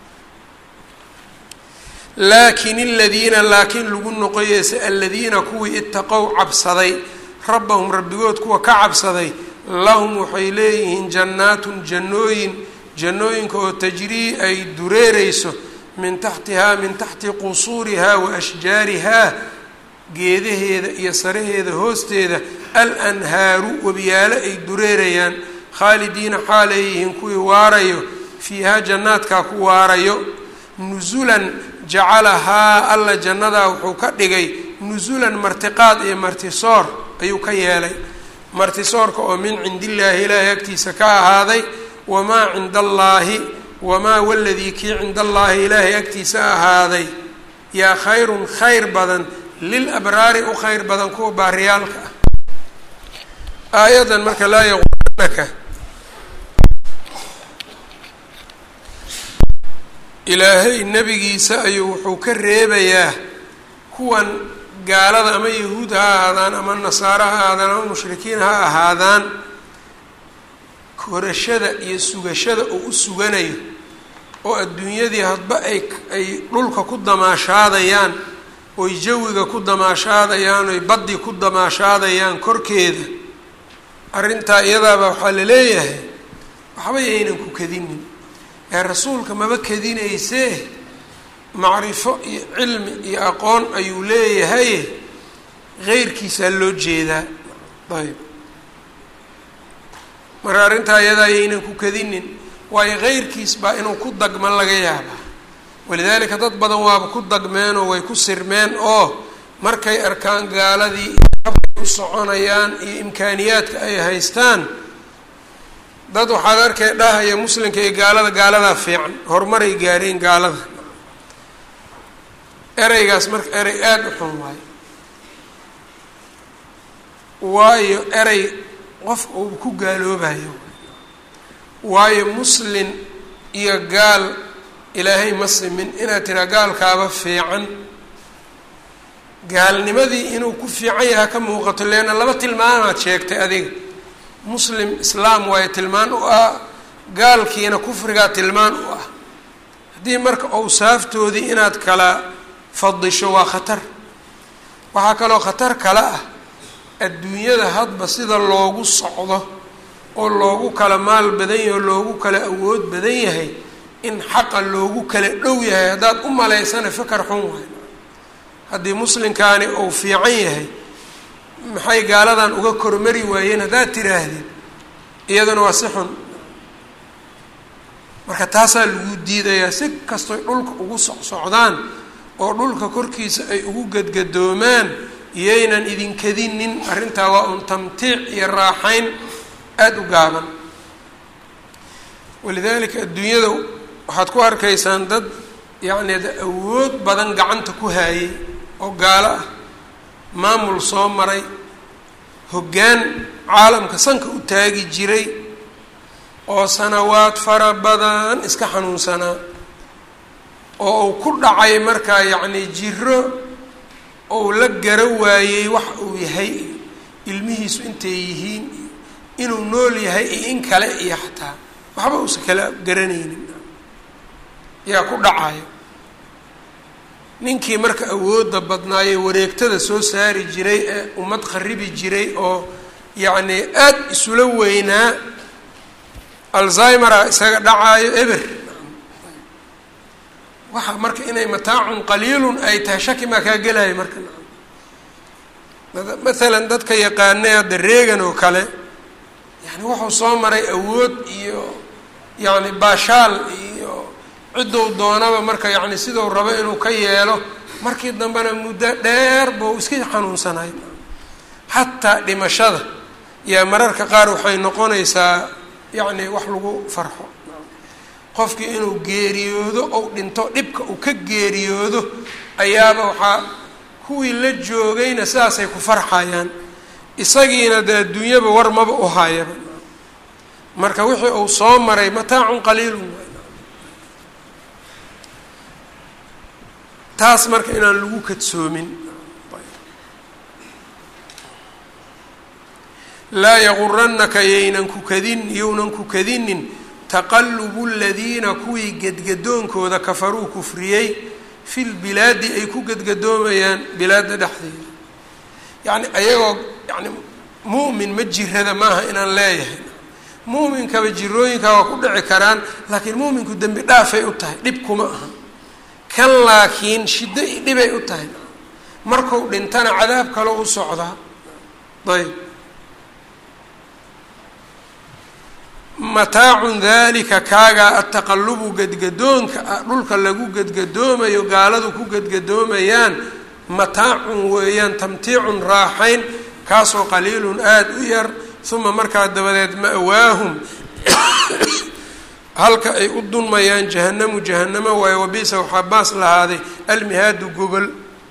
laakin aladiina laakiin lagu noqoyeyse aladiina kuwii itaqow cabsaday rabbahum rabbigood kuwa ka cabsaday lahum waxay leeyihiin jannaatun jannooyin jannooyinka oo tajrii ay dureereyso min taxtihaa min taxti qusuurihaa wa ashjaarihaa geedaheeda iyo saraheeda hoosteeda alanhaaru webiyaalo ay dureerayaan khaalidiina xaaleeyihiin kuwii waarayo fiihaa jannaadkaa ku waarayo nusulan jacalahaa alla jannadaa wuxuu ka dhigay nusulan martiqaad iyo martisoor ayuu ka yeelay martisoorka oo min cindillaahi ilaahay agtiisa ka ahaaday wamaa cinda allaahi wamaa waladii kii cinda allaahi ilaahay agtiisa ahaaday yaa khayrun khayr badan lil abraari u khayr badan kuwa baariyaalka ah aayaddan marka laa yaquranaka ilaahay nebigiisa ayuu wuxuu ka reebayaa kuwan gaalada ama yahuud ha ahaadaan ama nasaaro ha ahaadaan ama mushrikiin ha ahaadaan korashada iyo sugashada uu u suganayo oo adduunyadii hadba ay ay dhulka ku damaashaadayaan oy jawiga ku damaashaadayaan oy baddi ku damaashaadayaan korkeeda arrintaa iyadaaba waxaa la leeyahay waxba yaynan ku kadinin ee rasuulka maba kadinaysee macrifo iyo cilmi iyo aqoon ayuu leeyahay heyrkiisaa loo jeedaa ayb marka arrintaa iyadaa yaynan ku kadinin waayo heyrkiis baa inuu ku dagma laga yaabaa walidaalika dad badan waaba ku dagmeenoo way ku sirmeen oo markay arkaan gaaladii u soconayaan iyo imkaaniyaadka ay haystaan dad waxaad arkay dhahaya muslimka iyo gaalada gaaladaa fiican horumaray gaareen gaalada ereygaas marka erey aada u xun waayo waayo erey qof uu ku gaaloobayo waayo muslin iyo gaal ilaahay ma simin inaad tiraa gaalkaaba fiican gaalnimadii inuu ku fiican yaha ka muuqato leanna laba tilmaamaad sheegtay adiga muslim islaam waayo tilmaan u ah gaalkiina kufrigaa tilmaan u ah haddii marka owsaaftoodii inaad kala fadisho waa khatar waxaa kaloo khatar kale ah adduunyada hadba sida loogu socdo oo loogu kala maal badan yahay oo loogu kala awood badan yahay in xaqa loogu kala dhow yahay haddaad u malaysana fikar xun waay haddii muslimkaani uu fiican yahay maxay gaaladan uga kormari waayeen haddaad tiraahdeen iyaduna waa si xun marka taasaa lagu diidayaa si kastoy dhulka ugu socsocdaan oo dhulka korkiisa ay ugu gadgadoomaan iyaynan idinkadinin arrintaa waa un tamtiic iyo raaxayn aada u gaaban walidaalika adduunyada waxaad ku arkaysaan dad yacni awood badan gacanta ku haayay oo gaalo ah maamul soo maray hoggaan caalamka sanka u taagi jiray oo sanawaad fara badan iska xanuunsanaa oo uu ku dhacay markaa yacni jiro ou la gara waayey wax uu yahay ilmihiisu intay yihiin inuu nool yahay iyo in kale iyo xataa waxba uusan kala garanaynin yaa ku dhacayo ninkii marka awoodda badnaaye wareegtada soo saari jiray ee ummad kharibi jiray oo yacni aad isula weynaa alzhymera isaga dhacaayo eber waxa marka inay mataacun qaliilun ay tahay shaki maa kaa gelaya marka maalan dadka yaqaanay hadda reegan oo kale yani wuxuu soo maray awood iyo yacni baashaal iyo ciddou doonaba marka yacni siduu rabo inuu ka yeelo markii dambena muddo dheer buu iska xanuunsanay xataa dhimashada yaa mararka qaar waxay noqonaysaa yacni wax lagu farxo qofkii inuu geeriyoodo ou dhinto dhibka uu ka geeriyoodo ayaaba waxaa kuwii la joogayna sidaasay ku farxayaan isagiina dee adduunyaba war maba u hayaba marka wixii uu soo maray mataacun qaliilun taas marka inaan lagu kadsoomin laa yaguranaka yaynan ku kadin yownan ku kadinin taqalubu ladiina kuwii gedgadoonkooda kafaruu kufriyey fi lbilaadi ay ku gedgadoomayaan bilaadda dhexdeeda yacni ayagoo yani mu'min ma jirada maaha inaan leeyahay mu'minkaba jirooyinka waa ku dhici karaan laakiin mu'minku dembi dhaafay u tahay dhib kuma aha kan laakiin shiddo i dhibay u tahay marku dhintana cadaab kale u socdaa ayb mataacun dalika kaagaa ataqalubu gedgadoonka ah dhulka lagu gedgadoomayo gaaladu ku gedgadoomayaan mataacun weeyaan tamtiicun raaxayn kaasoo qaliilun aada u yar uma markaa dabadeed ma'waahum halka ay u dunmayaan jahanamu jahanamo waayo wabisa waxaa baas lahaaday almihaadu gobol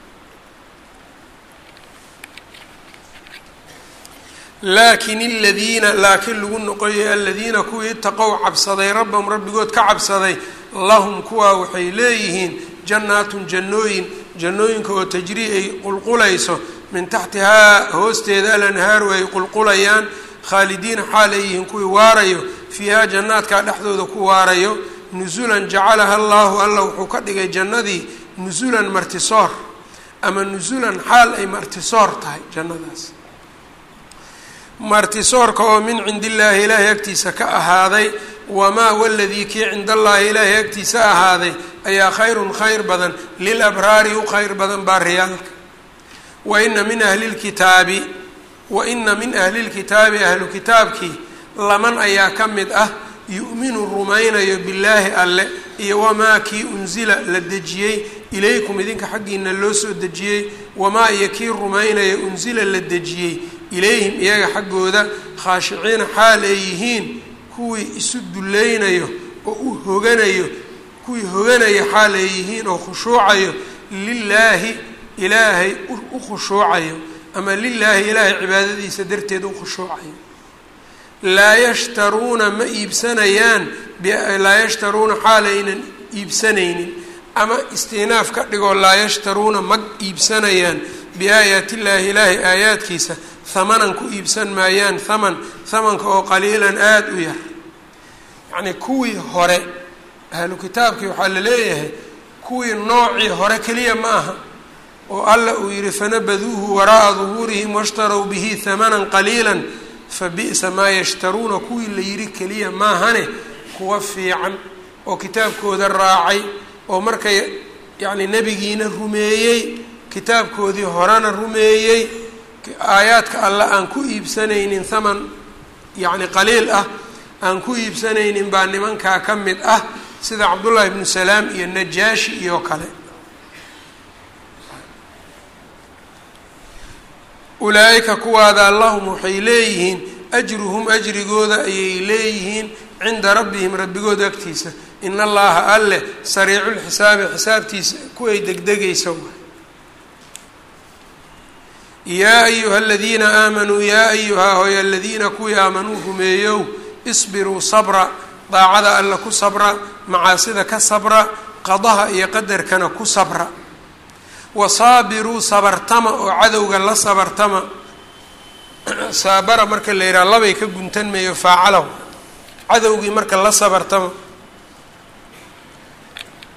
laakin aladiina laakiin lagu noqoyay aladiina kuwii itaqow cabsaday rabbahum rabbigood ka cabsaday lahum kuwaa waxay leeyihiin jannaatun jannooyin jannooyinka oo tajrii ay qulqulayso min taxtihaa hoosteeda alanhaaru ay qulqulayaan khaalidiina xaal ay yihiin kuwii waarayo fiihaa jannaadkaa dhexdooda ku waarayo nusulan jacalaha allaahu alla wuxuu ka dhigay jannadii nusulan martisoor ama nusulan xaal ay martisoor tahay jannadaas martisoorka oo min cindi illaahi ilaahay agtiisa ka ahaaday wamaa waladii kii cinda allaahi ilaahay agtiisa ahaaday ayaa khayrun khayr badan lil abraari u khayr badan baa riyaalka wa ina min ahli lkitaabi wa ina min ahli lkitaabi ahlu kitaabkii laman ayaa ka mid ah yu'minu rumaynayo billaahi alle iyo wamaa kii unsila la dejiyey ilaykum idinka xaggiina loo soo dejiyey wamaa iyo kii rumaynaya unsila la dejiyey ilayhim iyaga xaggooda khaashiciina xaal ay yihiin kuwii isu dulleynayo oo u hoganayo kuwii hoganaya xaal ay yihiin oo khushuucayo lilaahi ilaahay u khushuucayo ama lilaahi ilaahay cibaadadiisa darteed u khushuucayo laa yashtaruuna ma iibsanayaan laa yashtaruuna xaal aynan iibsanaynin ama istinaaf ka dhigoo laa yashtaruuna mag iibsanayaan biaayaati illaahi ilaahay aayaadkiisa hamanan ku iibsan maayaan haman hamanka oo qaliilan aada u yar yacnii kuwii hore ahlu kitaabkii waxaa la leeyahay kuwii noocii hore keliya ma aha oo alla uu yihi fanabaduuhu waraa'a duhuurihim washtarow bihi hamanan qaliilan fa bi'sa maa yashtaruuna kuwii la yidhi keliya maahane kuwa fiican oo kitaabkooda raacay oo markay yacni nebigiina rumeeyey kitaabkoodii horena rumeeyey aayaadka alle aan ku iibsanaynin haman yacni qaliil ah aan ku iibsanaynin baa nimankaa ka mid ah sida cabdullaahi ibnu salaam iyo najaashi iyo kale ulaa'ika kuwaada lahum waxay leeyihiin ajruhum ajrigooda ayay leeyihiin cinda rabbihim rabbigooda agtiisa in allaha alleh sariiculxisaabi xisaabtiisa kuway degdegaysa yaa ayuha aladiina aamanuu yaa ayuhaa hoy aladiina kuwii aamanuu rumeeyow isbiruu sabra daacada alla ku sabra macaasida ka sabra qadaha iyo qadarkana ku sabra wasaabiruu sabartama oo cadowga la sabartama saabara marka la yidhaha labay ka guntanmayo faacalahu cadowgii marka la sabartama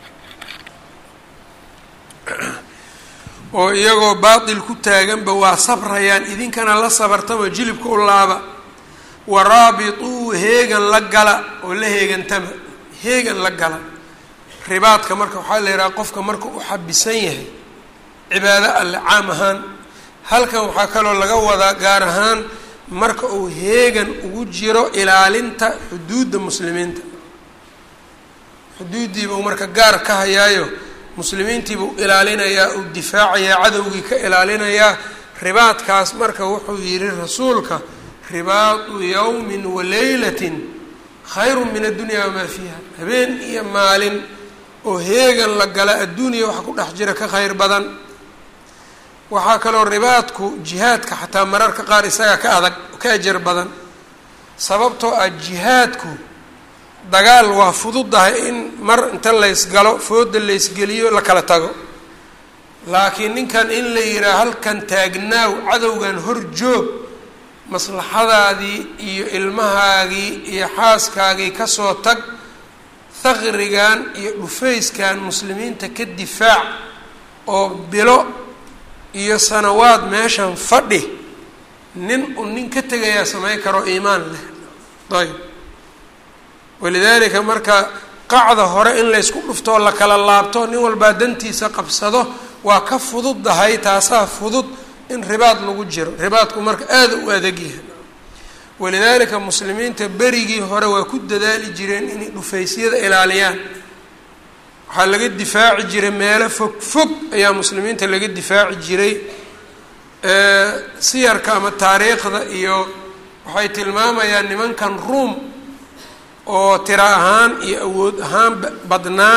oo iyagoo baatil ku taaganba waa sabrayaan idinkana la sabartama jilibka u laaba waraabituu heegan la gala oo la heegantama heegan la gala ribaadka marka waxaa la yidhaha qofka marka u xabisan yahay cibaado alle caam ahaan halkan waxaa kaloo laga wadaa gaar ahaan marka uu heegan ugu jiro ilaalinta xuduudda muslimiinta xuduuddiiba uu marka gaar ka hayaayo muslimiintiibuu ilaalinayaa uu difaacayaa cadowgii ka ilaalinayaa ribaadkaas marka wuxuu yidhi rasuulka ribaadu yowmin wa leylatin khayru min addunya wamaa fiiha habeen iyo maalin oo heegan la gala adduuniya waxa ku dhex jira ka khayr badan waxaa kaloo ribaadku jihaadka xataa mararka qaar isagaa ka adag ka ajar badan sababtoo ah jihaadku dagaal waa fududahay in mar inta laysgalo fooda laysgeliyo la kala tago laakiin ninkan in la yidhaha halkan taagnaaw cadowgan hor joog maslaxadaadii iyo ilmahaagii iyo xaaskaagii kasoo tag haqrigan iyo dhufayskan muslimiinta ka difaac oo bilo iyo sanawaad meeshan fadhi nin un nin ka tegayaa samayn karo iimaan leh ayb walidaalika marka qacda hore in laysku dhuftoo la kala laabto nin walbaa dantiisa qabsado waa ka fududdahay taasaa fudud in ribaad lagu jiro ribaadku marka aada u adagyahay walidaalika muslimiinta berigii hore waa ku dadaali jireen inay dhufaysyada ilaaliyaan waxaa laga difaaci jiray meelo fog fog ayaa muslimiinta laga difaaci jiray siyarka ama taariikhda iyo waxay tilmaamayaan nimankan ruom oo tiro ahaan iyo awood ahaan badnaa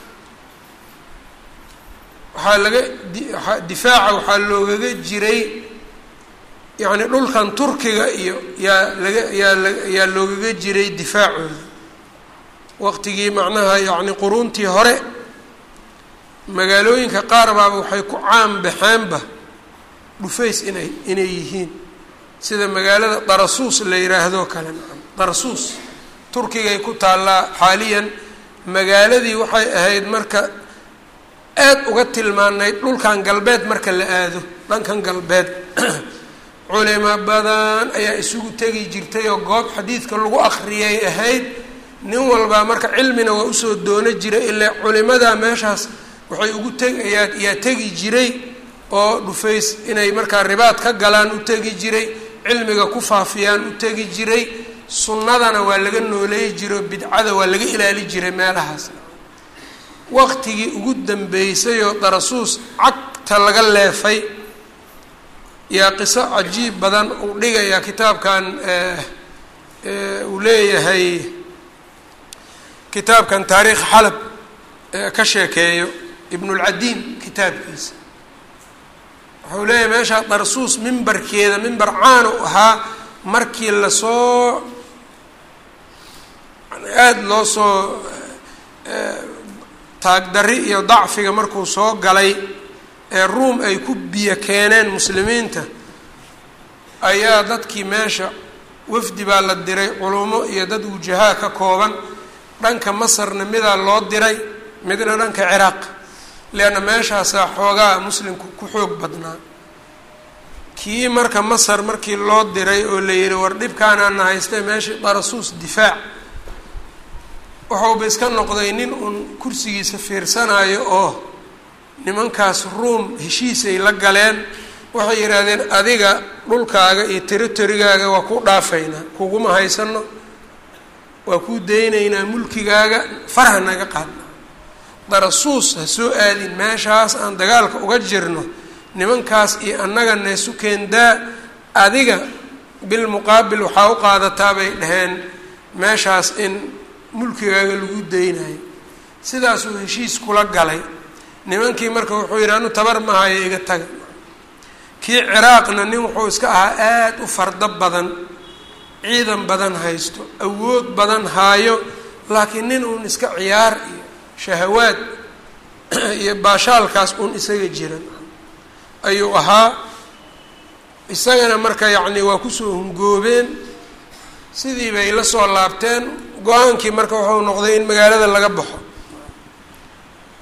waxaa laga difaaca waxaa loogaga jiray yacni dhulkan turkiga iyo yaa laga yaa la yaa loogaga jiray difaacooda waqtigii macnaha yacni quruuntii hore magaalooyinka qaar baaba waxay ku caan baxeenba dhufays inay inay yihiin sida magaalada darasuus la yidhaahdoo kale nacam darasuus turkigay ku taallaa xaaliyan magaaladii waxay ahayd marka aad uga tilmaanayd dhulkan galbeed marka la aado dhankan galbeed culimo badan ayaa isugu tegi jirtay oo goob xadiidka lagu akhriyay ahayd nin walbaa marka cilmina waa usoo doono jiray ilaa culimadaa meeshaas waxay ugu tegayaa yaa tegi jiray oo dhufays inay markaa ribaad ka galaan u tegi jiray cilmiga ku faafiyaan u tegi jiray sunnadana waa laga nooleey jiray oo bidcada waa laga ilaali jiray meelahaas waqtigii ugu dambeysay oo darasuus cagta laga leefay yaa qiso cajiib badan uu dhigayaa kitaabkan uu leeyahay kitaabkan taariikh xalab ka sheekeeyo ibnulcadiin kitaabkiisa wuxuu leeyahay meeshaa darsuus mimbarkeeda mimbar caan u ahaa markii lasoo aada loo soo taagdarri iyo dacfiga markuu soo galay ee ruom ay ku biyo keeneen muslimiinta ayaa dadkii meesha wafdi baa la diray culumo iyo dad wujahaa ka kooban dhanka masarna midaa loo diray midna dhanka ciraaq leanna meeshaasaa xoogaa muslimku ku xoog badnaa kii marka masar markii loo diray oo la yihi war dhibkaanaana haystee meeshii darasuus difaac waxauba iska noqday nin uun kursigiisa fiirsanayo oo nimankaas ruom heshiisay la galeen waxay yidhaahdeen adiga dhulkaaga iyo territorigaaga waa ku dhaafaynaa kuguma haysano waa kuu daynaynaa mulkigaaga farha naga qaadna darasuus ha soo aadin meeshaas aan dagaalka uga jirno nimankaas iyo annaga neesu keendaa adiga bilmuqaabil waxaa u qaadataa bay dhaheen meeshaas in mulkigaaga lagu daynayo sidaasuu heshiis kula galay nimankii marka wuxuu yidhi anu tabar mahayo iga taga kii ciraaqna nin wuxuu iska ahaa aada u fardo badan ciidan badan haysto awood badan haayo laakiin nin uun iska ciyaar iyo shahawaad iyo baashaalkaas uun isaga jiran ayuu ahaa isagana marka yacni waa kusoo hungoobeen sidii bay la soo laabteen go-aankii marka wuxuu noqday in magaalada laga baxo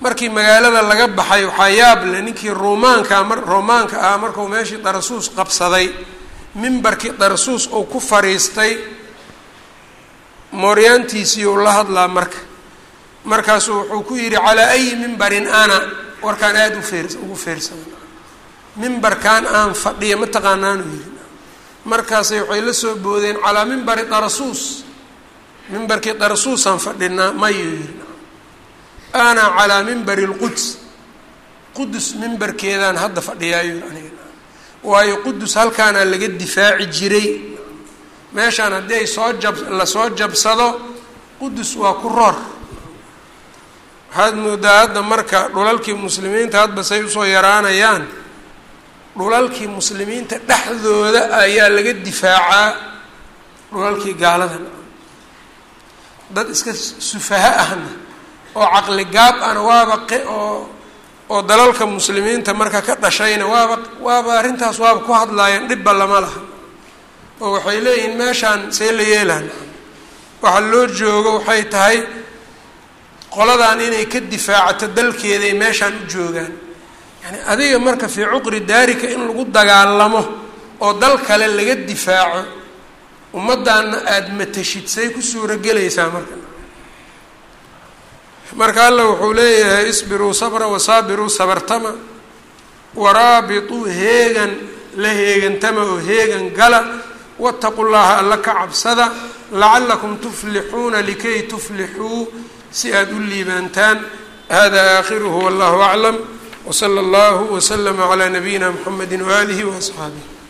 markii magaalada laga baxay waxaa yaab leh ninkii ruumaanka mar roomaanka ah markuu meeshii darasuus qabsaday mimbarkii darasuus uu ku fadhiistay mooryaantiisii uu la hadlaa marka markaasuu wuxuu ku yidhi calaa ayi mimbarin ana warkaan aada ufeer ugu feersada mimbarkan aan fadhiya ma taqaanaanu yidhi markaasay waxay la soo boodeen calaa mimbari darasuus mimbarkii darasuusaan fadhinaa mayuu yidhi ana calaa mimbari lquds qudus mimbarkeedaan hadda fadhiyaayu aniga waayo qudus halkaanaa laga difaaci jiray meeshaan haddii ay soo jab lasoo jabsado qudus waa ku roor waxaad moodaa hadda marka dhulalkii muslimiinta hadba say usoo yaraanayaan dhulalkii muslimiinta dhexdooda ayaa laga difaacaa dhulalkii gaalada dad iska sufaha ahna oo caqli gaab ana waaba oo oo dalalka muslimiinta marka ka dhashayna waaba waaba arrintaas waaba ku hadlaayeen dhibba lama laha oo waxay leeyihiin meeshaan see la yeelaan waxa loo joogo waxay tahay qoladan inay ka difaacato dalkeeday meeshaan u joogaan yani adiga marka fii cuqri daarika in lagu dagaalamo oo dal kale laga difaaco ummaddaana aada matashid say ku suuragelaysaa marka marka alla wuxuu leeyahay isbiruu sabra wasaabiruu sabartama waraabituu heegan la heegantama oo heegan gala waataqu llaha alla ka cabsada lacalakum tuflixuuna likay tuflixuu si aada u liibaantaan hada aakhiruhu wallahu aclam wsala allahu waslama calaa nabiyina mxamedi waaalihi waasxaabih